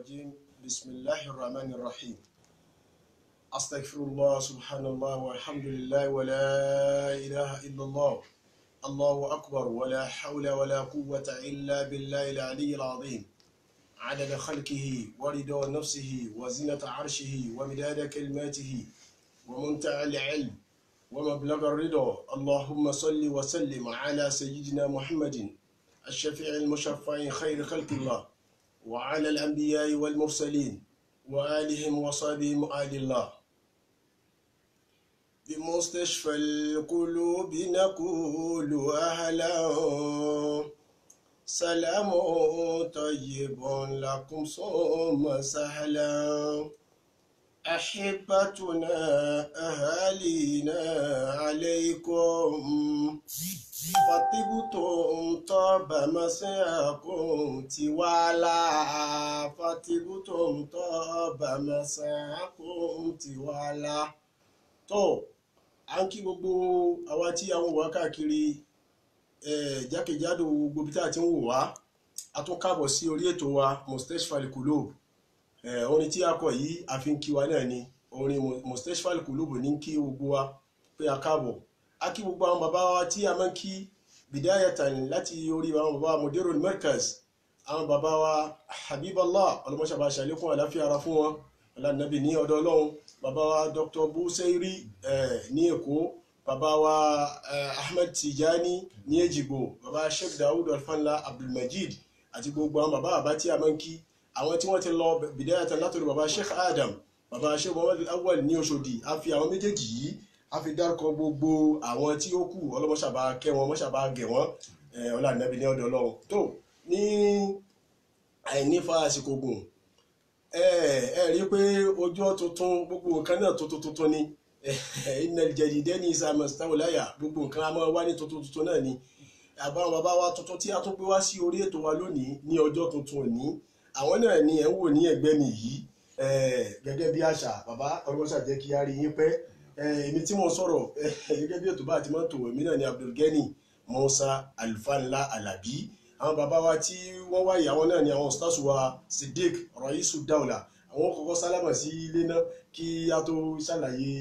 الرجيم بسم الله الرحمن الرحيم أستغفر الله سبحان الله والحمد لله ولا إله إلا الله الله أكبر ولا حول ولا قوة إلا بالله العلي العظيم عدد خلقه ورضا نفسه وزنة عرشه ومداد كلماته ومنتهى العلم ومبلغ الرضا اللهم صل وسلم على سيدنا محمد الشفيع المشفع خير خلق الله وعلى الأنبياء والمرسلين وآلهم وصحبهم آل الله بمستشفى القلوب نقول أهلا سلام طيب لكم ثم سهلا أحبتنا أهالينا عليكم فطبتم طاب مساكم توالا فطبتم طاب مساكم توالا tó à ń kí gbogbo àwa tí a ń wò wá káàkiri jákèjádò gbogbo ibi tá a ti ń wò wá a tún káàbọ̀ sí orí ètò wa mustashfal qulub orin tí a kọ yìí a fi ń kí wa náà ni orin mustashfal qulub ní kí gbogbo wa pé a káàbọ̀ a kí gbogbo àwọn bàbá wa tí a máa ń kí bidayatan láti orí àwọn bàbá mudirul markaz àwọn bàbá wa habiballah ọlọmọṣàbà ṣàlékún àláfíà ara fún wọn ọlànàbì ní ọ̀dọ̀ Ọlọ́run bàbá wa dr busairi ní èkó bàbá wa ahmed tijani ní èjìgbò bàbá sheikh dawud alfanla abdulmajid àti gbogbo àwọn bàbá bàbá tí a máa ń kí àwọn tí wọ́n ti lọ bidayatan látọ̀dọ̀ bàbá sheikh adam bàbá sheikh muhammad awal ní Òṣòdì a fi àwọn méjèèjì yìí a fi dárúkọ gbogbo àwọn tí ó kù ọlọmọṣàbà kẹ́ wọn mọṣàbà gẹ̀ wọn ọlànàbì ní ọ̀dọ̀ Ọlọ́run tó ní àìnífa àsìkò gùn ẹ ẹ rí i pé ojú tuntun gbogbo nǹkan náà tuntun tuntun ni iná jẹjìdẹ ní ìsàmù sítáwòláyà gbogbo nǹkan a máa wá ní tuntun tuntun náà ni àbáwọn bàbá wa tuntun tí a tún gbé wá sí orí ètò wa lónìí ní ọjọ́ tuntun òní àwọn náà ni ẹ̀ ń wò ní ẹ̀gbẹ́ mi yìí gẹ́gẹ́ bí àṣà bàbá ọlọ́sà jẹ́ kí á rí yín pẹ́ èmi tí mo sọ̀rọ̀ gẹ́gẹ́ bí ètò bá ti máa ń tò èmi náà ni Abdulgani Musa Alfanla Alabi àwọn bàbá wa tí wọ́n wá ìyàwó náà ni àwọn stars wa Siddiq Raisu Daula àwọn kọ́kọ́ sálámà sí ilé náà kí a tó ṣàlàyé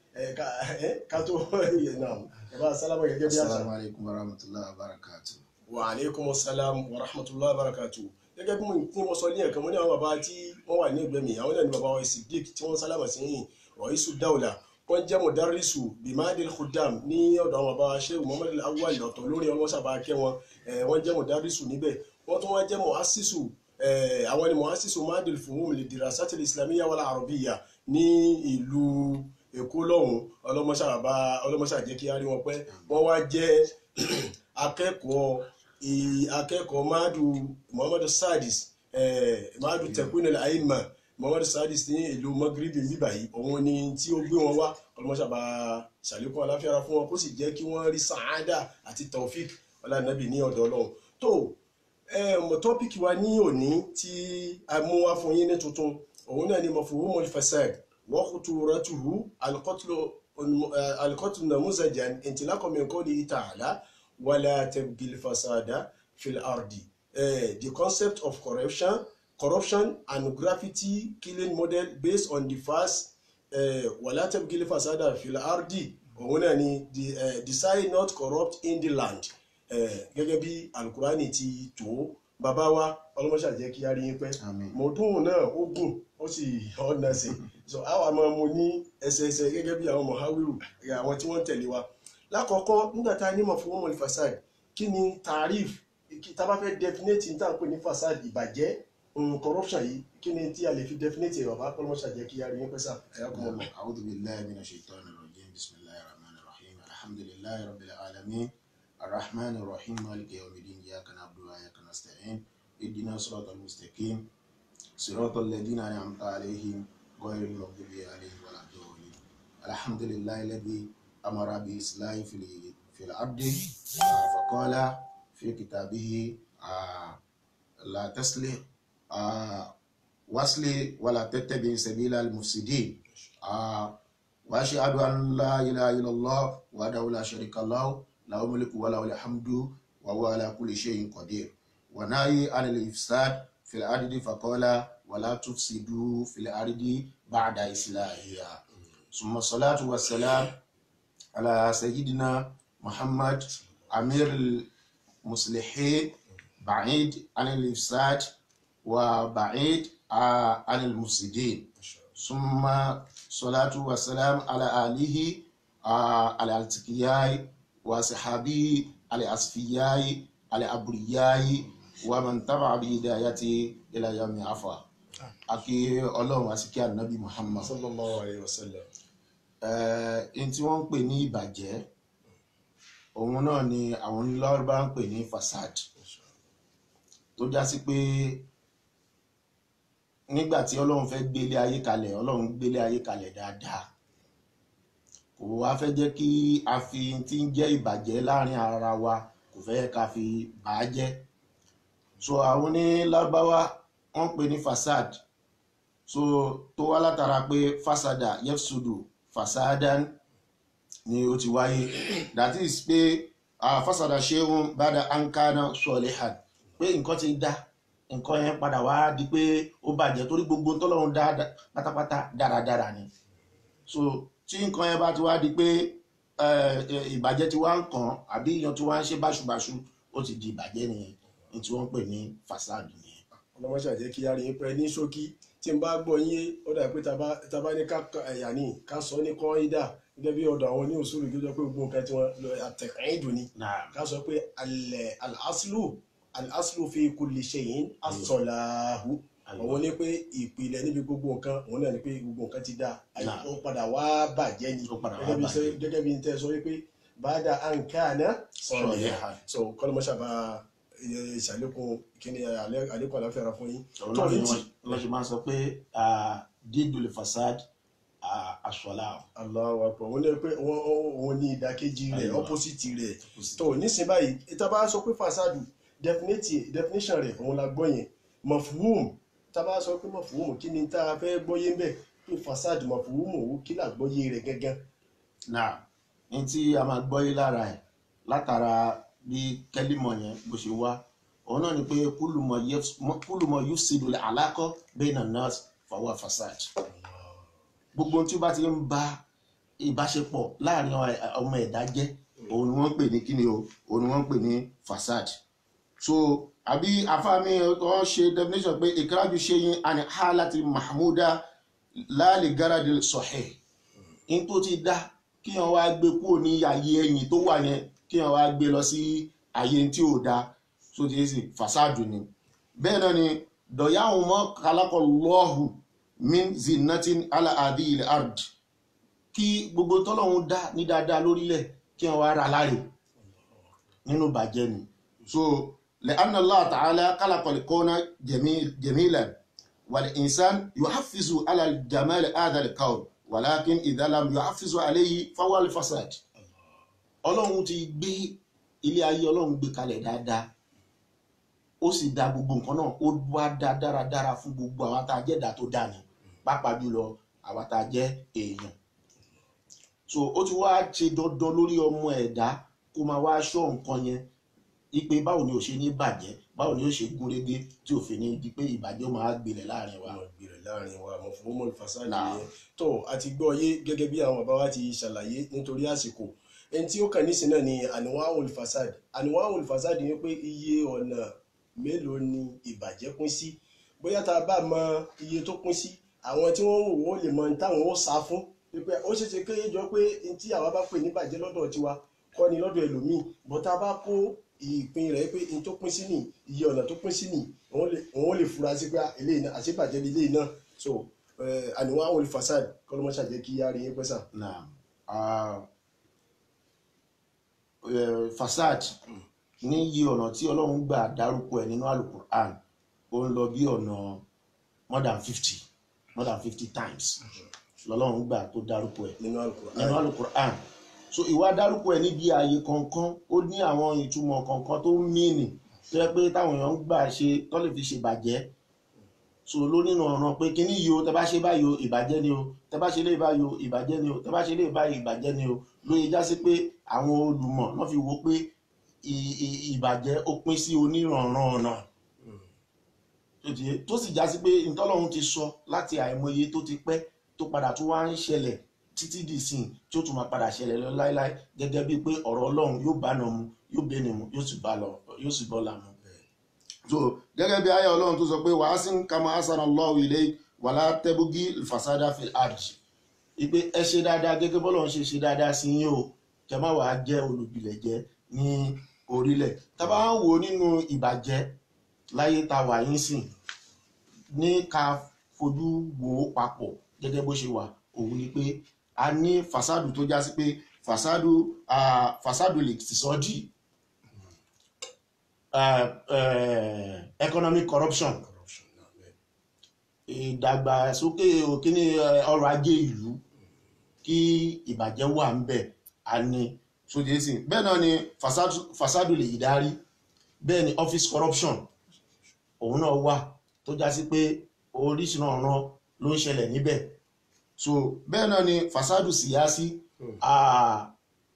ká tó náà ẹ bá sálámà gẹ́gẹ́ bí àṣà. Assalamu alaikum warahmatullahi wabarakatuh. wa aleykum salaam wa rahmatullahi wa barakatuh gẹ́gẹ́ bí mo sọ ní ẹ̀kan mo ní àwọn bàbá tí wọ́n wà ní ẹgbẹ́ mi àwọn náà ni bàbá wa Siddiq tí wọ́n sálámà sí Raisu Daula wọ́n jẹ́ mọ̀dárísù bimadil khudam ní ọ̀dọ̀ àwọn bàbá sheikh muhammad awal ọ̀tọ̀ lórí ọlọ́sàbà kẹ́ wọn wọ́n jẹ́ mọ̀dárísù níbẹ̀ wọ́n tún wọ́n jẹ́ mọ̀ásísù àwọn ni mọ̀ásísù madil fuhum li dirasatil islamiyya wal arabiyya ní ìlú èkó lọ́hùn ọlọ́mọṣà jẹ́ kí á rí wọn pẹ́ wọ́n wá jẹ́ akẹ́kọ̀ọ́ akẹ́kọ̀ọ́ madu muhammad sadis madu tekunil aima muhammadu sadis ní ìlú magribi níbà yìí òun ni tí ó gbé wọn wá ọlọmọṣàbà ṣàlékún aláfíàrà fún wọn kó sì jẹ́ kí wọ́n rí sàádà àti taofik ọlànàbì ní ọ̀dọ̀ Ọlọ́run tó tọ́pìkì wa ní òní tí a mú wá fún yín ní tuntun òun náà ni mafhumul fasad wa khuturatuhu al-qatlu namuzajan intilaqan min qawlihi ta'ala wala tabghil fasada fil ardi the concept of corruption corruption and graffiti killing model based on the verse wala tabghil fasada fil ardi òun náà ni decide not corrupt in the land gẹ́gẹ́ bí alukurani ti tó bàbá wa ọlọ́mọṣà jẹ́ kí á rí yín pẹ́ mọ̀ọ́dún náà ó gùn ó sì ọ̀nà sí so àwa máa mú ní ẹsẹẹsẹ gẹ́gẹ́ bí àwọn mọ̀háwírù àwọn tí wọ́n ń tẹ̀lé wa lákọ̀ọ́kọ́ nígbà tá a ní mafhumul fasad kí ni tarif tá a bá fẹ́ definite ní tá à ń pè ní fasad ìbàjẹ́ corruption yìí kí ni tí a lè fi definite ẹ̀ bàbá ọlọ́mọṣà jẹ́ kí á rí yín pẹ́ sà ẹ̀yà kọ́ mọ́. A'udhu billahi minash shaitani rajim bismillahir rahmanir rahim alhamdulillahi rabbil alamin الرحمن الرحيم مالك يوم الدين إياك نعبد وإياك نستعين اهدنا الصراط المستقيم صراط الذين أنعمت عليهم غير المغضوب عليهم ولا الضالين الحمد لله الذي أمر بإصلاح في في الأرض فقال في كتابه لا تصلح وصل ولا تتبع سبيل المفسدين وأشهد أن لا إله إلا الله وحده لا شريك له له الملك وله الحمد وهو على كل شيء قدير ونهي عن الإفساد في الأرض فقال wala tufsidu fil ardi ba'da islahiha summa salatu wassalam ala sayyidina muhammad amir المصلحين بعيد عن الإفساد وبعيد عن المفسدين ثم صلاة والسلام على آله على الاتقياء وصحابه على أصفياء على أبرياء ومن تبع بهدايته إلى يوم عفا أكي الله واسكي النبي محمد sallallahu alayhi wa sallam ẹni tí wọ́n ń pè ní ìbàjẹ́ òun náà ni àwọn onílọ́rọ̀ ń pè ní fasad tó já sí pé nígbà tí ọlọ́run fẹ́ gbélé ayé kalẹ̀ ọlọ́run gbélé ayé kalẹ̀ dáadáa kò wá fẹ́ jẹ́ kí a fi tí ń jẹ́ ìbàjẹ́ láàrin ara wa kò fẹ́ ká fi bà á jẹ́ so àwọn ní lárúbáwá wọ́n pè ní fasad so tó wá látara pé fasada yefsudu fasadan ni ó ti wáyé that is pé uh, fasada ṣeun bada ankana sọlihan pé nǹkan ti dá nǹkan yẹn padà wá di pé ó bàjẹ́ torí gbogbo tọ́lọ́run dá dá- pátápátá dáradára ni so tí nǹkan yẹn bá ti wá di pé eh, eh, ìbàjẹ́ ti wá ń kàn àbí èèyàn ti wá ń ṣe báṣubàṣu ó ti di ìbàjẹ́ nìyẹn ní tí wọ́n ń pè ní fasad nìyẹn. ọlọ́mọṣà jẹ́ kí a rí yín pẹ́ ní ṣókí tí n bá gbọ́ yín ó dà pé tá bá ní ká ẹ̀yà ní ká sọ ní kọ́ ìdá gẹ́gẹ́ bí ọ̀dọ̀ àwọn ní òṣùlù tó jẹ́ pé gbogbo nǹkan tí wọ́n lọ àtẹ̀kàn ìdùn ni Naam. ká sọ pé alẹ́ al-aslu al-aslu fi kulli shay'in as-salahu àwọn ní pé ìpìlẹ̀ níbi gbogbo nǹkan òun náà ni pé gbogbo nǹkan ti dá Náà. ó padà wá bàjẹ́ ni Ó padà wá gẹ́gẹ́ bí bàjẹ́. sẹ́- gẹ́gẹ́ bí n tẹ́ sọ wípé bàdà àǹkáàná sọ̀rọ̀ Salihan. so kọ́lọ́mọṣà bá ìṣàlékún kíní alẹ́- àlékún àláfíà ra fún yín òun tó náà ni ní tí wọ́n wọ́n ṣe máa ń sọ pé ah, dídùn fasad aṣọlá Allahu Akbar wọ́n ní pé wọ́n òun ní ìdàkejì rẹ̀ Aywa. opposite rẹ̀ tó nísìnyí báyìí ìta bá sọ pé fasadu definite definition rẹ̀ òun la gbọ́ yẹn mọ̀fúhùm tá a bá sọ pé mọ̀fúhùm kí ni tá a fẹ́ gbọ́yé ń bẹ̀ pé fasadu mọ̀fúhùm òun kí là gbọ́yé rẹ̀ gángan náà ní tí a máa gbọ́ yé lára ẹ̀ látara bí kẹ́límọ̀ yẹn bó ṣe wá òun náà ni pé kúlùmọ̀ yef- mọ- kúlùmọ̀ yufsidu alákọ̀ bayna nas fahuwa fasad gbogbo ohun tí ó bá ti ń ba ìbáṣepọ̀ láàrin ọ- ọmọ ẹ̀dá jẹ́ òun ni wọ́n ń pè ní kíni o òun ni wọ́n ń pè ní fasad so àbí afáàmì ọ ṣe definition pé ìkírájú ṣe yín àni hálàtì mahmuda láàlì gáràdì sọ̀hẹ́ in tó ti dá kí wọn wá gbé kúrò ní ààyè ẹ̀yìn tó wà yẹn kí wọn wá gbé lọ sí ààyè tí ò dá so ti ṣe fasadu ni bẹ́ẹ̀ náà ni dọ̀yàwó mọ́ kálákọ̀ lọ́hùn min zinatin ala adi ilẹ̀ ard kí gbogbo tọ́lọ́hún dá ní dáadáa lórílẹ̀ kí wọn wá ra láre nínú bàjẹ́ ni so lẹ́hàn Allah ta'ala kálákọ̀ kọ́nà jẹ̀mílẹ̀ wàlẹ̀ insan yóò hafizu ala jamal adal kawl walakin ìdálàm yóò hafizu aléyìí fawal fasad ọlọ́run ti gbé ilé ayé ọlọ́run gbé kalẹ̀ dáadáa ó sì dá gbogbo nǹkan náà ó wá dá dáradára fún gbogbo àwọn tá a jẹ́ ẹ̀dá tó dá ni pàápàá jùlọ àwọn tá a jẹ́ èèyàn so ó ti wá ṣe dandan lórí ọmọ ẹ̀dá kó máa wá ṣọ́ nǹkan yẹn ipe báwo ni ò ṣe ní bàjẹ́ báwo ni ó ṣe gún régé tí òfin ní di pé ìbàjẹ́ ó máa gbilẹ̀ láàrin wa. àwọn ìgbìrẹ̀ láàrin wa mọ̀fúhùmọ̀ fasadu Náà. yẹn tó a ti gbọ́ yé gẹ́gẹ́ bí àwọn bàbá wa ti ṣàlàyé nítorí àsìkò ẹni tí ó kàn nísìn náà ni àníwáhùn fasad àníwáhùn fasad ni pé iye ọ̀nà mélòó ni ìbàjẹ́ pín sí bóyá tá a bá mọ iye tó pín sí àwọn tí wọ́n ń wò wọ́n lè mọ ní táwọn ó sá fún pípẹ́ ó ṣeé ṣe kéye jọ pé ní tí àwa bá pè ní ìbàjẹ́ lọ́dọ̀ tiwa kọ́ ni lọ́dọ̀ ẹlòmíì bọ́ tá a bá kó ìpín rẹ̀ pé ní tó pín sí nì iye ọ̀nà tó pín sí nì òun lè- òun lè fura sí pé ah, eléyìí náà àṣebàjẹ́ ni eléyìí náà so àníwáhùn fasad kọ́lọ́mọṣà jẹ́ kí á rí yín pẹ́sà. Naam. Ah, eh, fasad ní iye ọ̀nà tí ọlọ́run gbà dárúkọ ẹ̀ nínú alukur'an ó ń lọ bí ọ̀nà more than fifty more than fifty times lọ́lọ́run gbà tó dárúkọ ẹ̀ nínú Al-Qur'an. nínú alukur'an so ìwà dárúkọ ẹ̀ níbi ààyè kọ̀ọ̀kan ó ní àwọn ìtumọ̀ kọ̀ọ̀kan tó ń mìíní tó yẹ pé táwọn èèyàn ń gbà ṣe tó lè fi ṣe bàjẹ́ so lónìí ọ̀ràn pé kíní yìí o tẹ bá ṣe báyìí o ìbàjẹ́ ni o tẹ bá ṣe lè báyìí o ìbàjẹ́ ni o tẹ bá ṣe lè báyìí ìbàjẹ́ ni o lóye já sí pé àwọn olùmọ̀ náà fi wo pé ì- ì- ìbàjẹ́ ó pín sí onírànran ọ̀nà tó ti yé tó sì já sí pé ìtọ́lọ́run ti sọ láti àìmọye tó ti pẹ́ tó padà tó wá ń ṣẹlẹ̀ títí di ìsìn tí ó tún máa padà ṣẹlẹ̀ lọ láéláé gẹ́gẹ́ bíi pé ọ̀rọ̀ ọlọ́run yóò bá nà mu yóò bẹ́ẹ̀ ni mu yóò sì bá lọ yóò sì bọ́ la mu. so gẹ́gẹ́ bí ayé ọlọ́run tó sọ pé wàá sí kama asana Allahu ilayk wàlá tẹ́bùgì fasada fil ard ipe ẹ ṣe dáadáa gẹ́gẹ́ bọ́lọ́run ṣe ṣe dáadáa sí yín o kẹ má wàá jẹ́ olùbílẹ̀ jẹ́ ní orílẹ̀ tá bá ń wò nínú ìbàjẹ́ láyé tá wà yín sìn ní ká fojú wò ó papọ̀ gẹ́gẹ́ bó ṣe wà òun ni pé a ní fasadu tó já sí pé fasadu fasadu lè ti sọ di economic corruption corruption náà bẹ́ẹ̀. ìdàgbàsókè òkíní ọrọ̀ ajé ìlú kí ìbàjẹ́ wà ń bẹ̀ a ní sóde sí bẹ́ẹ̀ náà ni fasadu- fasadu lè darí bẹ́ẹ̀ ni office corruption òun náà wà tó já sí pé oríṣiríṣi ọ̀ràn ló ń ṣẹlẹ̀ níbẹ̀ so bẹ́ẹ̀ náà ni fasadu síyásí Hmm. ah,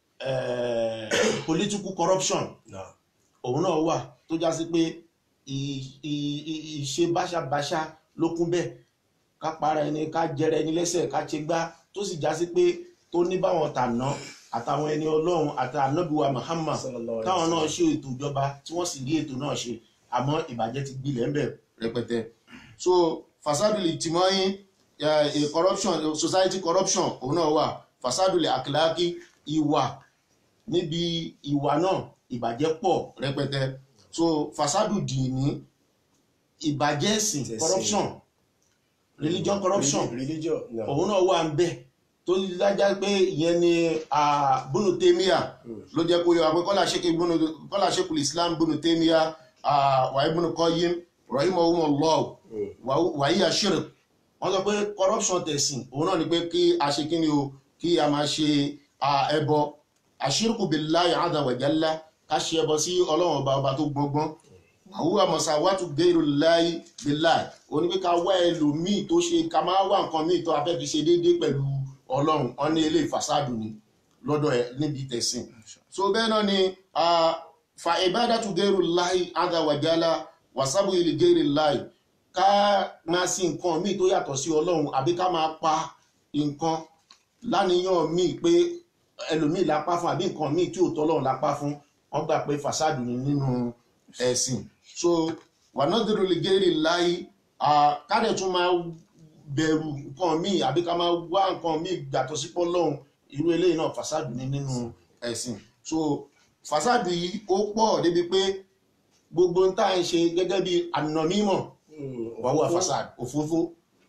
eh, political corruption náà òun náà wà tó já sí pé ì- ì- ì- ìṣe báṣabáṣá ló kún bẹ́ẹ̀ ká para ẹni ká jẹrẹ ẹni lẹ́sẹ̀ ká ṣe gbá tó sì já sí pé tó ní báwọn tàná àtàwọn ẹni ọlọ́run àti ànábìwá Muhammad Sallallahu alaihi táwọn náà wasallam. ṣe ètò ìjọba tí wọ́n sì rí ètò náà ṣe àmọ́ ìbàjẹ́ ti gbilẹ̀ ń bẹ̀ rẹpẹtẹ so fasaduli tìmọ́yìn eh, corruption society corruption òun náà wà fasaduli akilaki ìwà níbi ìwà náà ìbàjẹ́ pọ̀ rẹpẹtẹ so fasadu dìní ìbàjẹ́ ẹ̀sìn Ẹ̀sìn. corruption religion corruption religion náà òun náà wà ń bẹ̀ tó dájá pé ìyẹn ni ah, Ibn Taymiyyah ló jẹ́ kó yọ àwọn kọ́lá ṣékè Ibn- kọ́lá ṣékùl Islam Ibn Taymiyyah ah, wa Ibn Qayyim rahimahumullah Mm. wàyí àṣírí wọ́n sọ pé corruption tẹ̀sìn òun náà ni pé kí a ṣe kí ni o kí a máa ṣe ah, ẹbọ àṣírkù billahi azza wa jalla ká ṣe ẹbọ sí ọlọ́run ọba ọba tó gbọ́ngbọ́n àwúwà mọ̀sáwátù gẹ́rù láì bíláì ó ní pé ká wá ẹlòmíì tó ṣe ká máa wá nǹkan míì tó a fẹ́ fi ṣe déédéé pẹ̀lú ọlọ́run wọn ní ilé ìfàsádù ni lọ́dọ̀ ẹ̀ níbi tẹ̀sìn so bẹ́ẹ̀ náà ni ah, fa ìbádàtú gẹ́rù láì azza wa jalla wàsábù ilé gẹ́rù láì ká máa sin nǹkan míì tó yàtọ̀ sí ọlọ́run àbí ká máa pa nǹkan láníyàn míì pé ẹlòmíì lápá fún àbí nǹkan míì tí ò tọ́lọ́run lápá fún wọ́n gbà pé fàsádù ni nínú ẹ̀sìn so wànádìrò lè gẹ́rì láyé kádẹ̀ tún máa bẹ̀rù nǹkan míì àbí ká máa wá nǹkan míì gbàtọ̀ sí pọ́lọ́hún irú eléyìí náà fàsádù ni nínú ẹ̀sìn so fàsádù yìí ó pọ̀ débi pé gbogbo ń tá à ń ṣe gẹ́gẹ́ bí ànàmímọ̀ wàhùwà fàsádù òfófó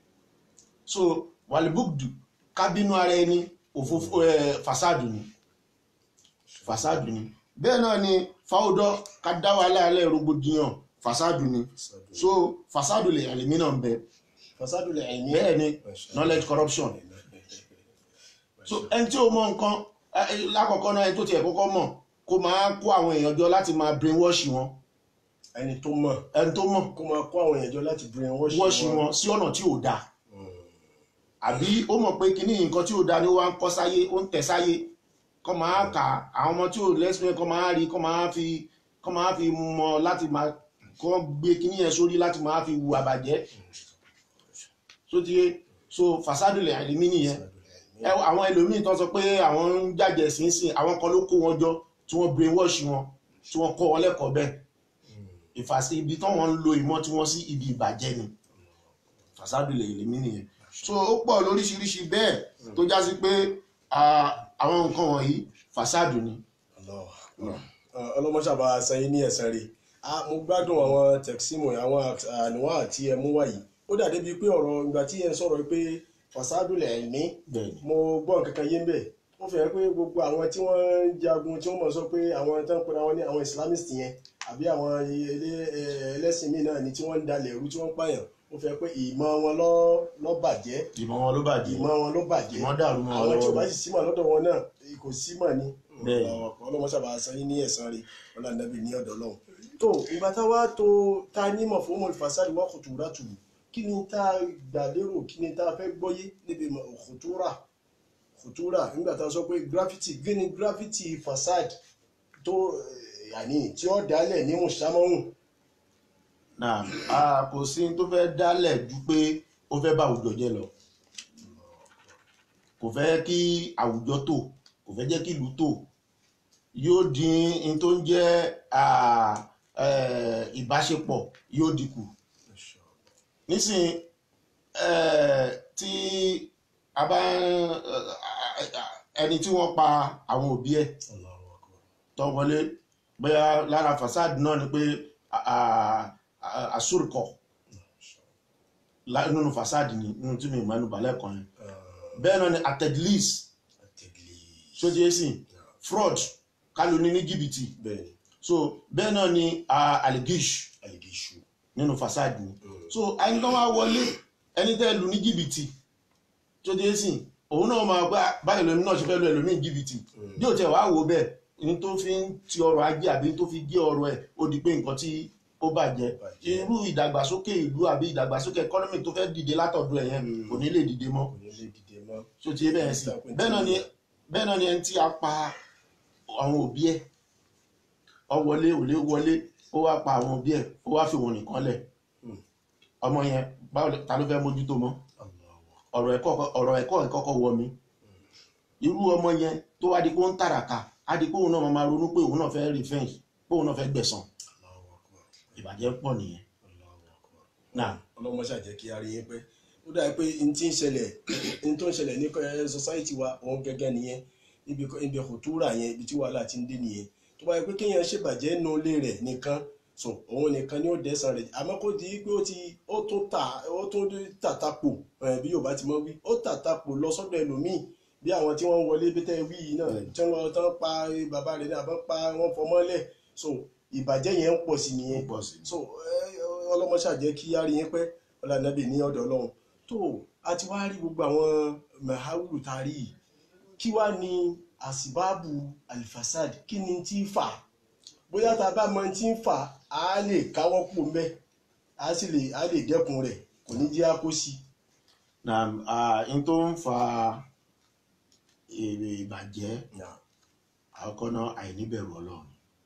so wàlúbùdù kábínú ara ẹni òfófó ẹ fàsádù ni fàsádù ni bẹ́ẹ̀ náà ni fáwọ́dọ́ ká dá wa láàlẹ́ rògbòdìyàn fàsádù ni so fàsádù lè ẹ̀lẹ́mí náà ń bẹ fasadu lè ẹ̀mí bẹ́ẹ̀ ni knowledge corruption so ẹni tí ó mọ nǹkan ẹ, ẹ, lákọ̀ọ́kọ́ náà ẹni tó tiẹ̀ kọ́kọ́ mọ̀ kó máa kó àwọn èèyàn jọ láti máa brainwash wọn ẹni tó mọ̀ ẹni tó mọ̀ kó máa kó àwọn èèyàn jọ láti brain wash wash wọn sí ọ̀nà tí ò dáa àbí ó mọ̀ pé kíní nǹkan tí ò dáa ni ó wá ń kọ́ sáyé ó ń tẹ̀ sáyé kọ́ máa kà àwọn ọmọ tí ò lẹ́sìn kọ́ máa rí kọ́ máa fi kọ́ máa fi mọ láti máa kọ́ gbé kíní yẹn sórí láti máa fi wu àbàjẹ́ so ti yé so fàsádùlẹ̀ àìlèmí nìyẹn ẹ wo àwọn ẹlòmíì tó sọ pé àwọn ń jàjẹ sínsìn àwọn kan ló kó wọn jọ tí wọ́n brainwash wọn tí wọ́n kọ́ wọn lẹ́kọ̀ọ́ bẹ́ẹ̀ ìfàsí ibi tí wọ́n ń lo ìmọ̀ tí wọ́n sí ibi ìbàjẹ́ ni fàsádùlẹ̀ àìlèmí nìyẹn so ó pọ̀ lóríṣiríṣi bẹ́ẹ̀ tó já sí pé ah, àwọn nǹkan wọ̀nyí fàsádù ni ọlọ́mọṣàbà sẹ́yìn ní ẹ̀sán rẹ̀ mo gbádùn àwọn tẹ̀símù àwọn àníwá àti ẹmú wáyé ó dàdé bíi pé ọ̀rọ̀ ìgbà tí ẹ ń sọ̀rọ̀ pé fasadu lẹ̀ ẹ̀mí bẹ́ẹ̀ ni mo gbọ́ nǹkan kan yé ń bẹ̀ ó fi hàn pé gbogbo àwọn tí wọ́n ń jagun tí wọ́n mọ̀ sọ pé àwọn tó ń pera wọn ní àwọn islamist yẹn àbí àwọn ilé- ẹ- ẹlẹ́sìn míì náà ni tí wọ́n ń dalẹ̀ ẹ̀rú tí wọ́n ń pààyàn ó fi hàn pé ìmọ̀ wọn ló- ló bàjẹ́ ìmọ̀ wọn ló bàjẹ́ ìmọ̀ wọn ló bàjẹ́ ìmọ̀ dàrú mọ́ wọn àwọn tí ò bá lọ́wọ́ sì símọ̀ lọ́dọ̀ wọn náà kò símọ̀ ni Bẹ́ẹ̀. ọlọ́mọṣàbà sẹ́yìn ní ẹ̀sán rẹ̀ ọlọ́nàbí ní ọ̀dọ̀ lọ́hùn. tó ìgbà tá a wá tó ta nímọ̀ fún mọ̀lì fasadi wọ́n kùtùrà tù kí ni tá a gbà lérò kí ni tá a fẹ́ gbọ́yé níbi kùtùrà kùtùrà nígbà tá a sọ pé graffiti kí ni graffiti fasad tó eh, yàní tí ó dálẹ̀ ní mùsàmọ́hùn náà a kò sí tó fẹ́ dálẹ̀ ju pé ó fẹ́ bá àwùjọ jẹ́ lọ kò fẹ́ kí àwùjọ tò kò fẹ́ jẹ́ kí ìlú tò yóò dín in tó ń jẹ́ ah, eh, ìbáṣepọ̀ yóò dínkù nísìn eh, tí a bá ẹni tí wọ́n pa àwọn òbí ẹ̀ Allahu akbar. tó wọlé bóyá lára fasad náà ni pé àsúrìkọ nínú fasad ni nínú tí mi mẹ́nu balẹ̀ kan yẹn Ah, bẹ́ẹ̀ náà ni atedlis at-tadlis. sójú ẹ̀sìn fraud kálóní ní jìbìtì bẹ́ẹ̀ni so bẹ́ẹ̀ náà ni ah, aligish aligishu. nínú fasad ni Mm. so ẹni tó wá wọlé ẹni tẹ́ lù ní jìbìtì sójú ẹ̀sìn òun náà máa gbá báyìí lómi náà ṣe fẹ́ lu ẹlòmíì ní jìbìtì bí o tẹ wàá wò bẹ́ẹ̀ ní tó fi ń ti ọrọ̀ ajé àbí ní tó fi gé ọrọ̀ ẹ̀ ó di pé nǹkan tí ó bàjẹ́ Bàjẹ́. irú ìdàgbàsókè ìlú àbí ìdàgbàsókè economy tó fẹ́ dìde látọ̀dọ̀ ẹ̀ yẹn Mm. kò ní lè dìde mọ́ kò ní lè dìde mọ́. so ti yé bẹ́ẹ̀ sí bẹ́ẹ̀ náà ni bẹ́ẹ̀ náà ni ẹni tí a pa àwọn òbí ẹ̀ ọ wọlé òlé wọlé ó wá pa àwọn òbí ẹ̀ ó wá fi wọn nìkan lẹ̀ Mm. ọmọ yẹn báwo lẹ- ta ló fẹ́ mójútó mọ́ Allahu akbar. ọ̀rọ̀ ẹ̀kọ́ ọ̀rọ̀ ẹ̀kọ́ ìkọ́kọ́ wọ mi irú ọmọ yẹn tó wá di pé ó ń tàràkà á di pé òun náà máa ronú pé òun náà fẹ́ revenge pé òun náà fẹ́ gbẹ̀san Allahu akbar. ìbàjẹ́ pọ̀ nìyẹn Allahu akbar. náà ọlọ́mọ ṣàjẹ́ kí a rí yín pé ó dàbí pé n tí ń ṣẹlẹ̀ n tó ń ṣẹlẹ̀ ní ẹ, society wa òun gẹ́gẹ́ nìyẹn ibi ibi kòtúrà yẹn ibi tí wàhálà ti ń dé nìyẹn tó bá yẹ pé kéèyàn ṣèbàjẹ́ nu ilé rẹ̀ nìkan so òun nìkan ni ó dẹ́sàn rẹ̀ àmọ́ kó di pé ó ti ó tún ta ó tún tàtàpò ẹ̀, bí Yorùbá ti mọ̀ wí ó tàtàpò lọ sọ́dọ̀ ẹlòmíì bí àwọn tí wọ́n wọlé bí tẹ́ wí yìí náà tí wọ́n lọ tán pa bàbá rẹ̀ ní àbọ̀ pa wọ́n fọmọ́lẹ̀ so ìbàjẹ́ yẹn ń pọ̀ sí ó nìyẹn pọ̀ sí so ọlọmọṣà jẹ́ kí á rí yín pẹ́ ọlànàbì ní ọ̀dọ̀ Ọlọ́run tó a ti wá rí gbogbo àwọn mahawulu tá a rí yìí kí wá ní àsìbáàbù alifasad kí ni tí ń fà bóyá tá a bá mọ tí ń fà á lè káwọ́ pò ń bẹ́ á sì lè á lè dẹ́kun rẹ̀ kò ní jẹ́ àkó sí. náà ah, n tó ń fa èrè ìbàjẹ́ àkọ́kọ́ náà àìníbẹ̀rù ọlọ́run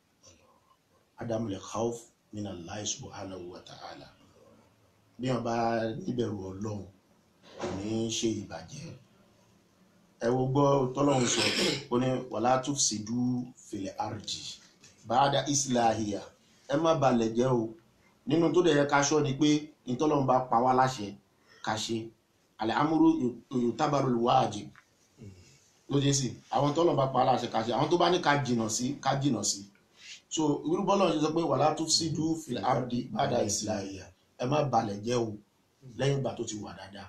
adamu lè khawf min Allah subhanahu wa ta'ala bí wọn bá níbẹ̀rù ọlọ́run kò ní í ṣe ìbàjẹ́ ẹ wo gbọ́ tọ́lọ́run sọ ó ní wala tufsidu fil ardi ba'da islahiya ẹ má balẹ̀ jẹ́ o nínú tó dẹ̀ yẹ ká ṣọ́ ni pé ìtọ́lọ́run bá pa wá láṣẹ ká ṣe al-amru yutabaru wajib ló dé sí àwọn tọ́lọ́run bá pa wá láṣẹ ká ṣe àwọn tó bá ní ká jìnà sí ká jìnà sí so irú bọ́lọ̀ ṣe sọ pé wala tufsidu fil ardi ba'da islahiya ẹ má balẹ̀ jẹ́ o lẹ́yìn ìgbà tó ti wà dáadáa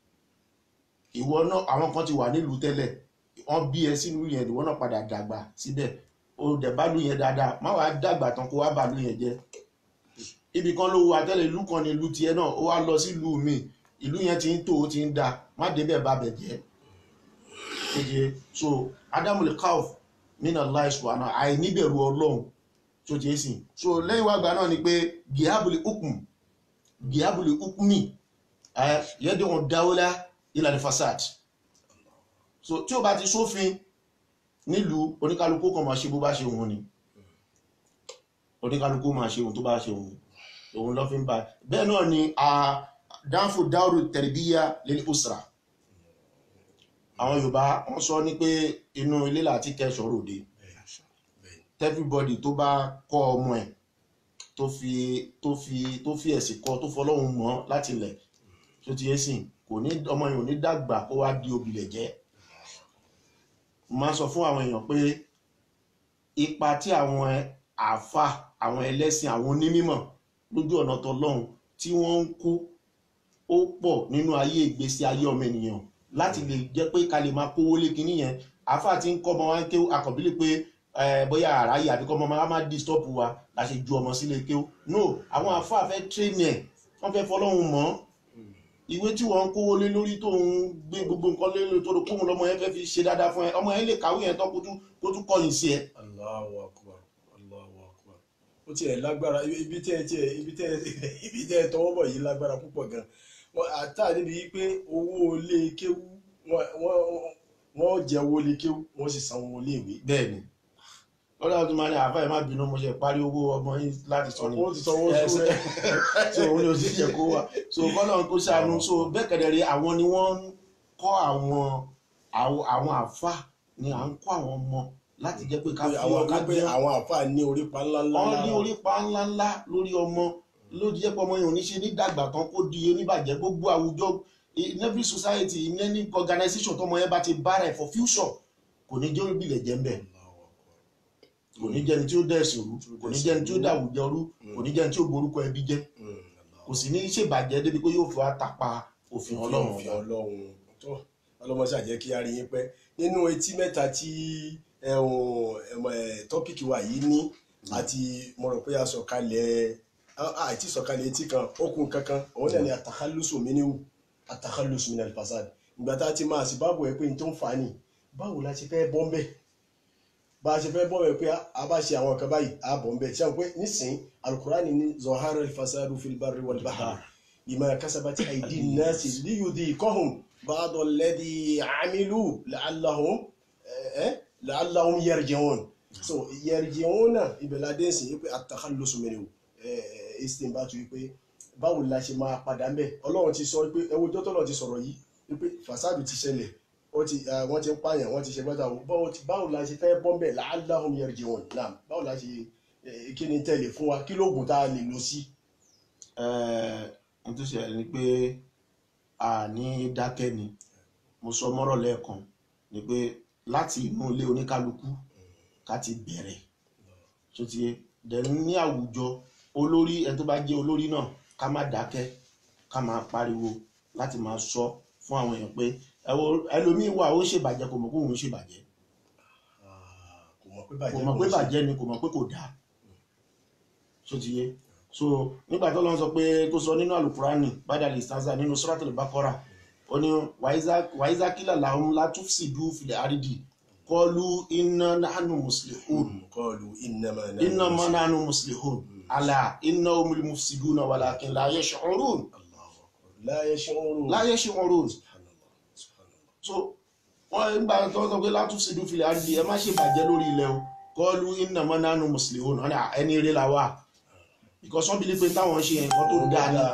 ìwọ náà àwọn kan ti wà nílùú tẹ́lẹ̀ wọ́n bí ẹ sínú yẹn ìwọ náà padà dàgbà síbẹ̀ o dẹ̀ bá lù yẹn dáadáa má wàá dàgbà tán kó wá bà lù yẹn jẹ́ ibì kan ló wà tẹ́lẹ̀ ìlú kan ní ìlú tiẹ̀ náà ó wá lọ sí ìlú mi ìlú yẹn ti ń tò ó ti ń da má débẹ̀ bá bẹ̀ jẹ́ kéje so adamu le kauf mina Allah subhanahu àìníbẹ̀rù ọlọ́run tó ti sìn so lẹ́yìn wàgbà náà ni pé gihabuli ukm gihabuli ukmi yẹ́dẹ̀ wọn dáwọ́lá ìlànà fasad so tí o bá ti sófin nílùú oníkálukú kan máa ṣe bó bá ṣe òun ni oníkálukú máa ṣe ohun tó bá ṣe òun òun lọ fi ń bá bẹ́ẹ̀ náà ni a dánfò dáwòrò tẹ̀rẹ̀bíyà lil usra àwọn Yorùbá wọ́n sọ ní pé inú ilé láti kẹ́ṣọ́ ròde everybody tó bá kọ́ ọmọ ẹ̀ tó fi tó fi tó fi ẹ̀sìn kọ́ tó fọlọ́hun mọ́ láti ilẹ̀ tó ti yé sìn kò ní ọmọ yẹn ò ní dàgbà kó wá di òbílẹ̀ jẹ́ mo máa ń sọ fún àwọn èèyàn pé ipa tí àwọn àáfà àwọn ẹlẹ́sìn àwọn onímọ̀ lójú ọ̀nà tọlọ́hun tí wọ́n ń kó ó pọ̀ nínú ayé ìgbésí ayé ọmọ ènìyàn láti lè jẹ́ pé ká lè máa kówó lé kinní yẹn àáfà tí ń kọ́ ọmọ wa ń ké àkọ́bílẹ̀ pé bóyá àráyè àbí kọ́ ọmọ máa má disturb wa la ṣe ju ọmọ sílé ké no àwọn àáfà fẹ́ train ẹ̀ wọ́n fẹ́ fọlọ́hun mọ́ ìwé tí wọ́n ń kówó lé lórí tó ń gbé gbogbo nǹkan lé lórí tó rò kóhun lọ́mọ yẹn fẹ́ fi ṣe dáadáa fún ẹ ọmọ yẹn lè kàwé yẹn tán kó tún kọ̀yìn sí ẹ. Allahu akbar Allahu akbar ó tiẹ̀ lágbára ibi tẹ́ ẹ tiẹ̀ ibi tẹ́ ẹ ibi tẹ́ ẹ tọwọ́ bọ̀ yìí lágbára púpọ̀ gan wọn àtà níbi yìí pé owó ilé kéwú wọ́n jẹ owó ilé kéwú wọ́n sì san owó ilé ìwé. bẹ́ẹ̀ni ọlọ́run tó máa ní àáfà ẹ̀ má bínú mo ṣe parí owó ọmọ yín láti sọ ni ó ti sanwó Ẹ, sùn rẹ̀ so òun ni òsì jẹ kó wà so kọ́lọ́run kó ṣàánú so bẹ́ẹ̀ kẹ̀dẹ̀rẹ̀ àwọn ni wọ́n ń kọ́ àwọn àwọn àwọn àáfà ni à ń kọ́ àwọn ọmọ láti jẹ́ pé ká fi àwọn ọ̀ká kan pé gbé àwọn àfáà ní orípa ńlá ńlá wọ́n ní lára. orípa ńláńlá lórí ọmọ ló jẹ́ pé ọmọ yẹn ò ní ṣe ní dàgbà tán kó di oníbàjẹ́ gbogbo àwùjọ in every society in any organisation tọmọ yẹn bá ti bára ẹ̀ for future kò ní jẹ́ olùbílẹ̀ jẹ́ ń bẹ̀ kò ní jẹ́ni tí ó dẹ̀ ẹ̀sìn rú kò ní jẹ́ni tí ó dàwùjọ rú kò ní jẹ́ni tí ó borúkọ ẹbí jẹ́ kò sì ní ṣèbàjẹ́ débi pé yóò fi wá tapa òfin ọlọ́run fi ọba. ọlọ́run tó ọlọ́mọṣà jẹ́ kí a rí yín pẹ́ nínú etí mẹ́ta tí ẹ̀hún, ẹ̀mọ̀, ẹ̀, tọ́pìkì wa yìí ní àti mo rò pé a sọ̀kalẹ̀ a- àti sọ̀kalẹ̀ etí kan okùn kankan òun náà ni àtàkálùsù mi níwù àtàkálùsù mi náà fasad ìgbà tá a ti máa sì báàbò ẹ pé n tó ń fà á nì báwo la ṣe fẹ́ bọ́ ń bẹ̀ bá a ṣe fẹ́ bọ́ bẹ̀ pé a bá ṣe àwọn nǹkan báyìí a bọ̀ ń bẹ̀ ṣé àwọn pé nísìnyí alukurani ní zohara fasadu fil barri wal bahri بما كسبت أيدي الناس ليذيقهم بعض الذي عملوا لعلهم eh, لعلهم يرجعون so يرجعون ibẹ̀ la dé sí pé التخلص منه istinbatu pé báwo la ṣe máa padà ń bẹ̀ ọlọ́run ti sọ pé ẹwọ́ tó tọ́lọ̀ ti sọ̀rọ̀ yìí pé fasadu ti ṣẹlẹ̀ ó ti ah, wọ́n ti ń pààyàn wọ́n ti ṣe gbọ́dọ̀ àwọn báwo ti- báwo la ṣe fẹ́ bọ́ ń bẹ̀ لعلهم يرجعون náà báwo la ṣe eh, kí ni tẹ̀lé fún wa kí lóògùn tá a lè lò sí. ohun tó ṣẹlẹ̀ ni pé a ní dákẹ́ ni mo sọ mọ́rọ̀ lẹ́ẹ̀kan ni pé láti inú ilé oníkálukú ká ti bẹ̀rẹ̀ tó ti yé dẹ̀nu ní àwùjọ olórí ẹni tó bá jẹ́ olórí náà ká má dákẹ́ ká máa pariwo láti máa sọ fún àwọn èèyàn pé ẹ wo ẹlòmíín wà ó ṣèbàjẹ́ kò mọ̀ pé òun ṣèbàjẹ́ Ah, kò mọ̀ pé kò bàjẹ́ mọ̀ pé kò sí. bàjẹ́ ni kò mọ̀ pé kò dáa so ti yé so nígbà tó lọ́n sọ pé tó sọ nínú alukurani badal istanza nínú suratul bakora ó ní wàíza kílà làwọn látúfsìdú filẹ̀ àrídì kọlu iná nánú muslihun قالوا إنما نحن iná mọ́ مسلمون. nánú muslihun àlà iná omul mufsiduna walakin la yash'urun الله أكبر لا يشعرون la yash'urun سبحان الله سبحان الله so wọ́n nígbà tó sọ pé látúfsìdú filẹ̀ àrídì ẹ má ṣe bàjẹ́ lórí ilẹ̀ o kọlu iná mọ́ nánú muslihun ọ̀nà ẹni eré la wà because wọ́n believe pé táwọn ṣe nǹkan tó dáa ni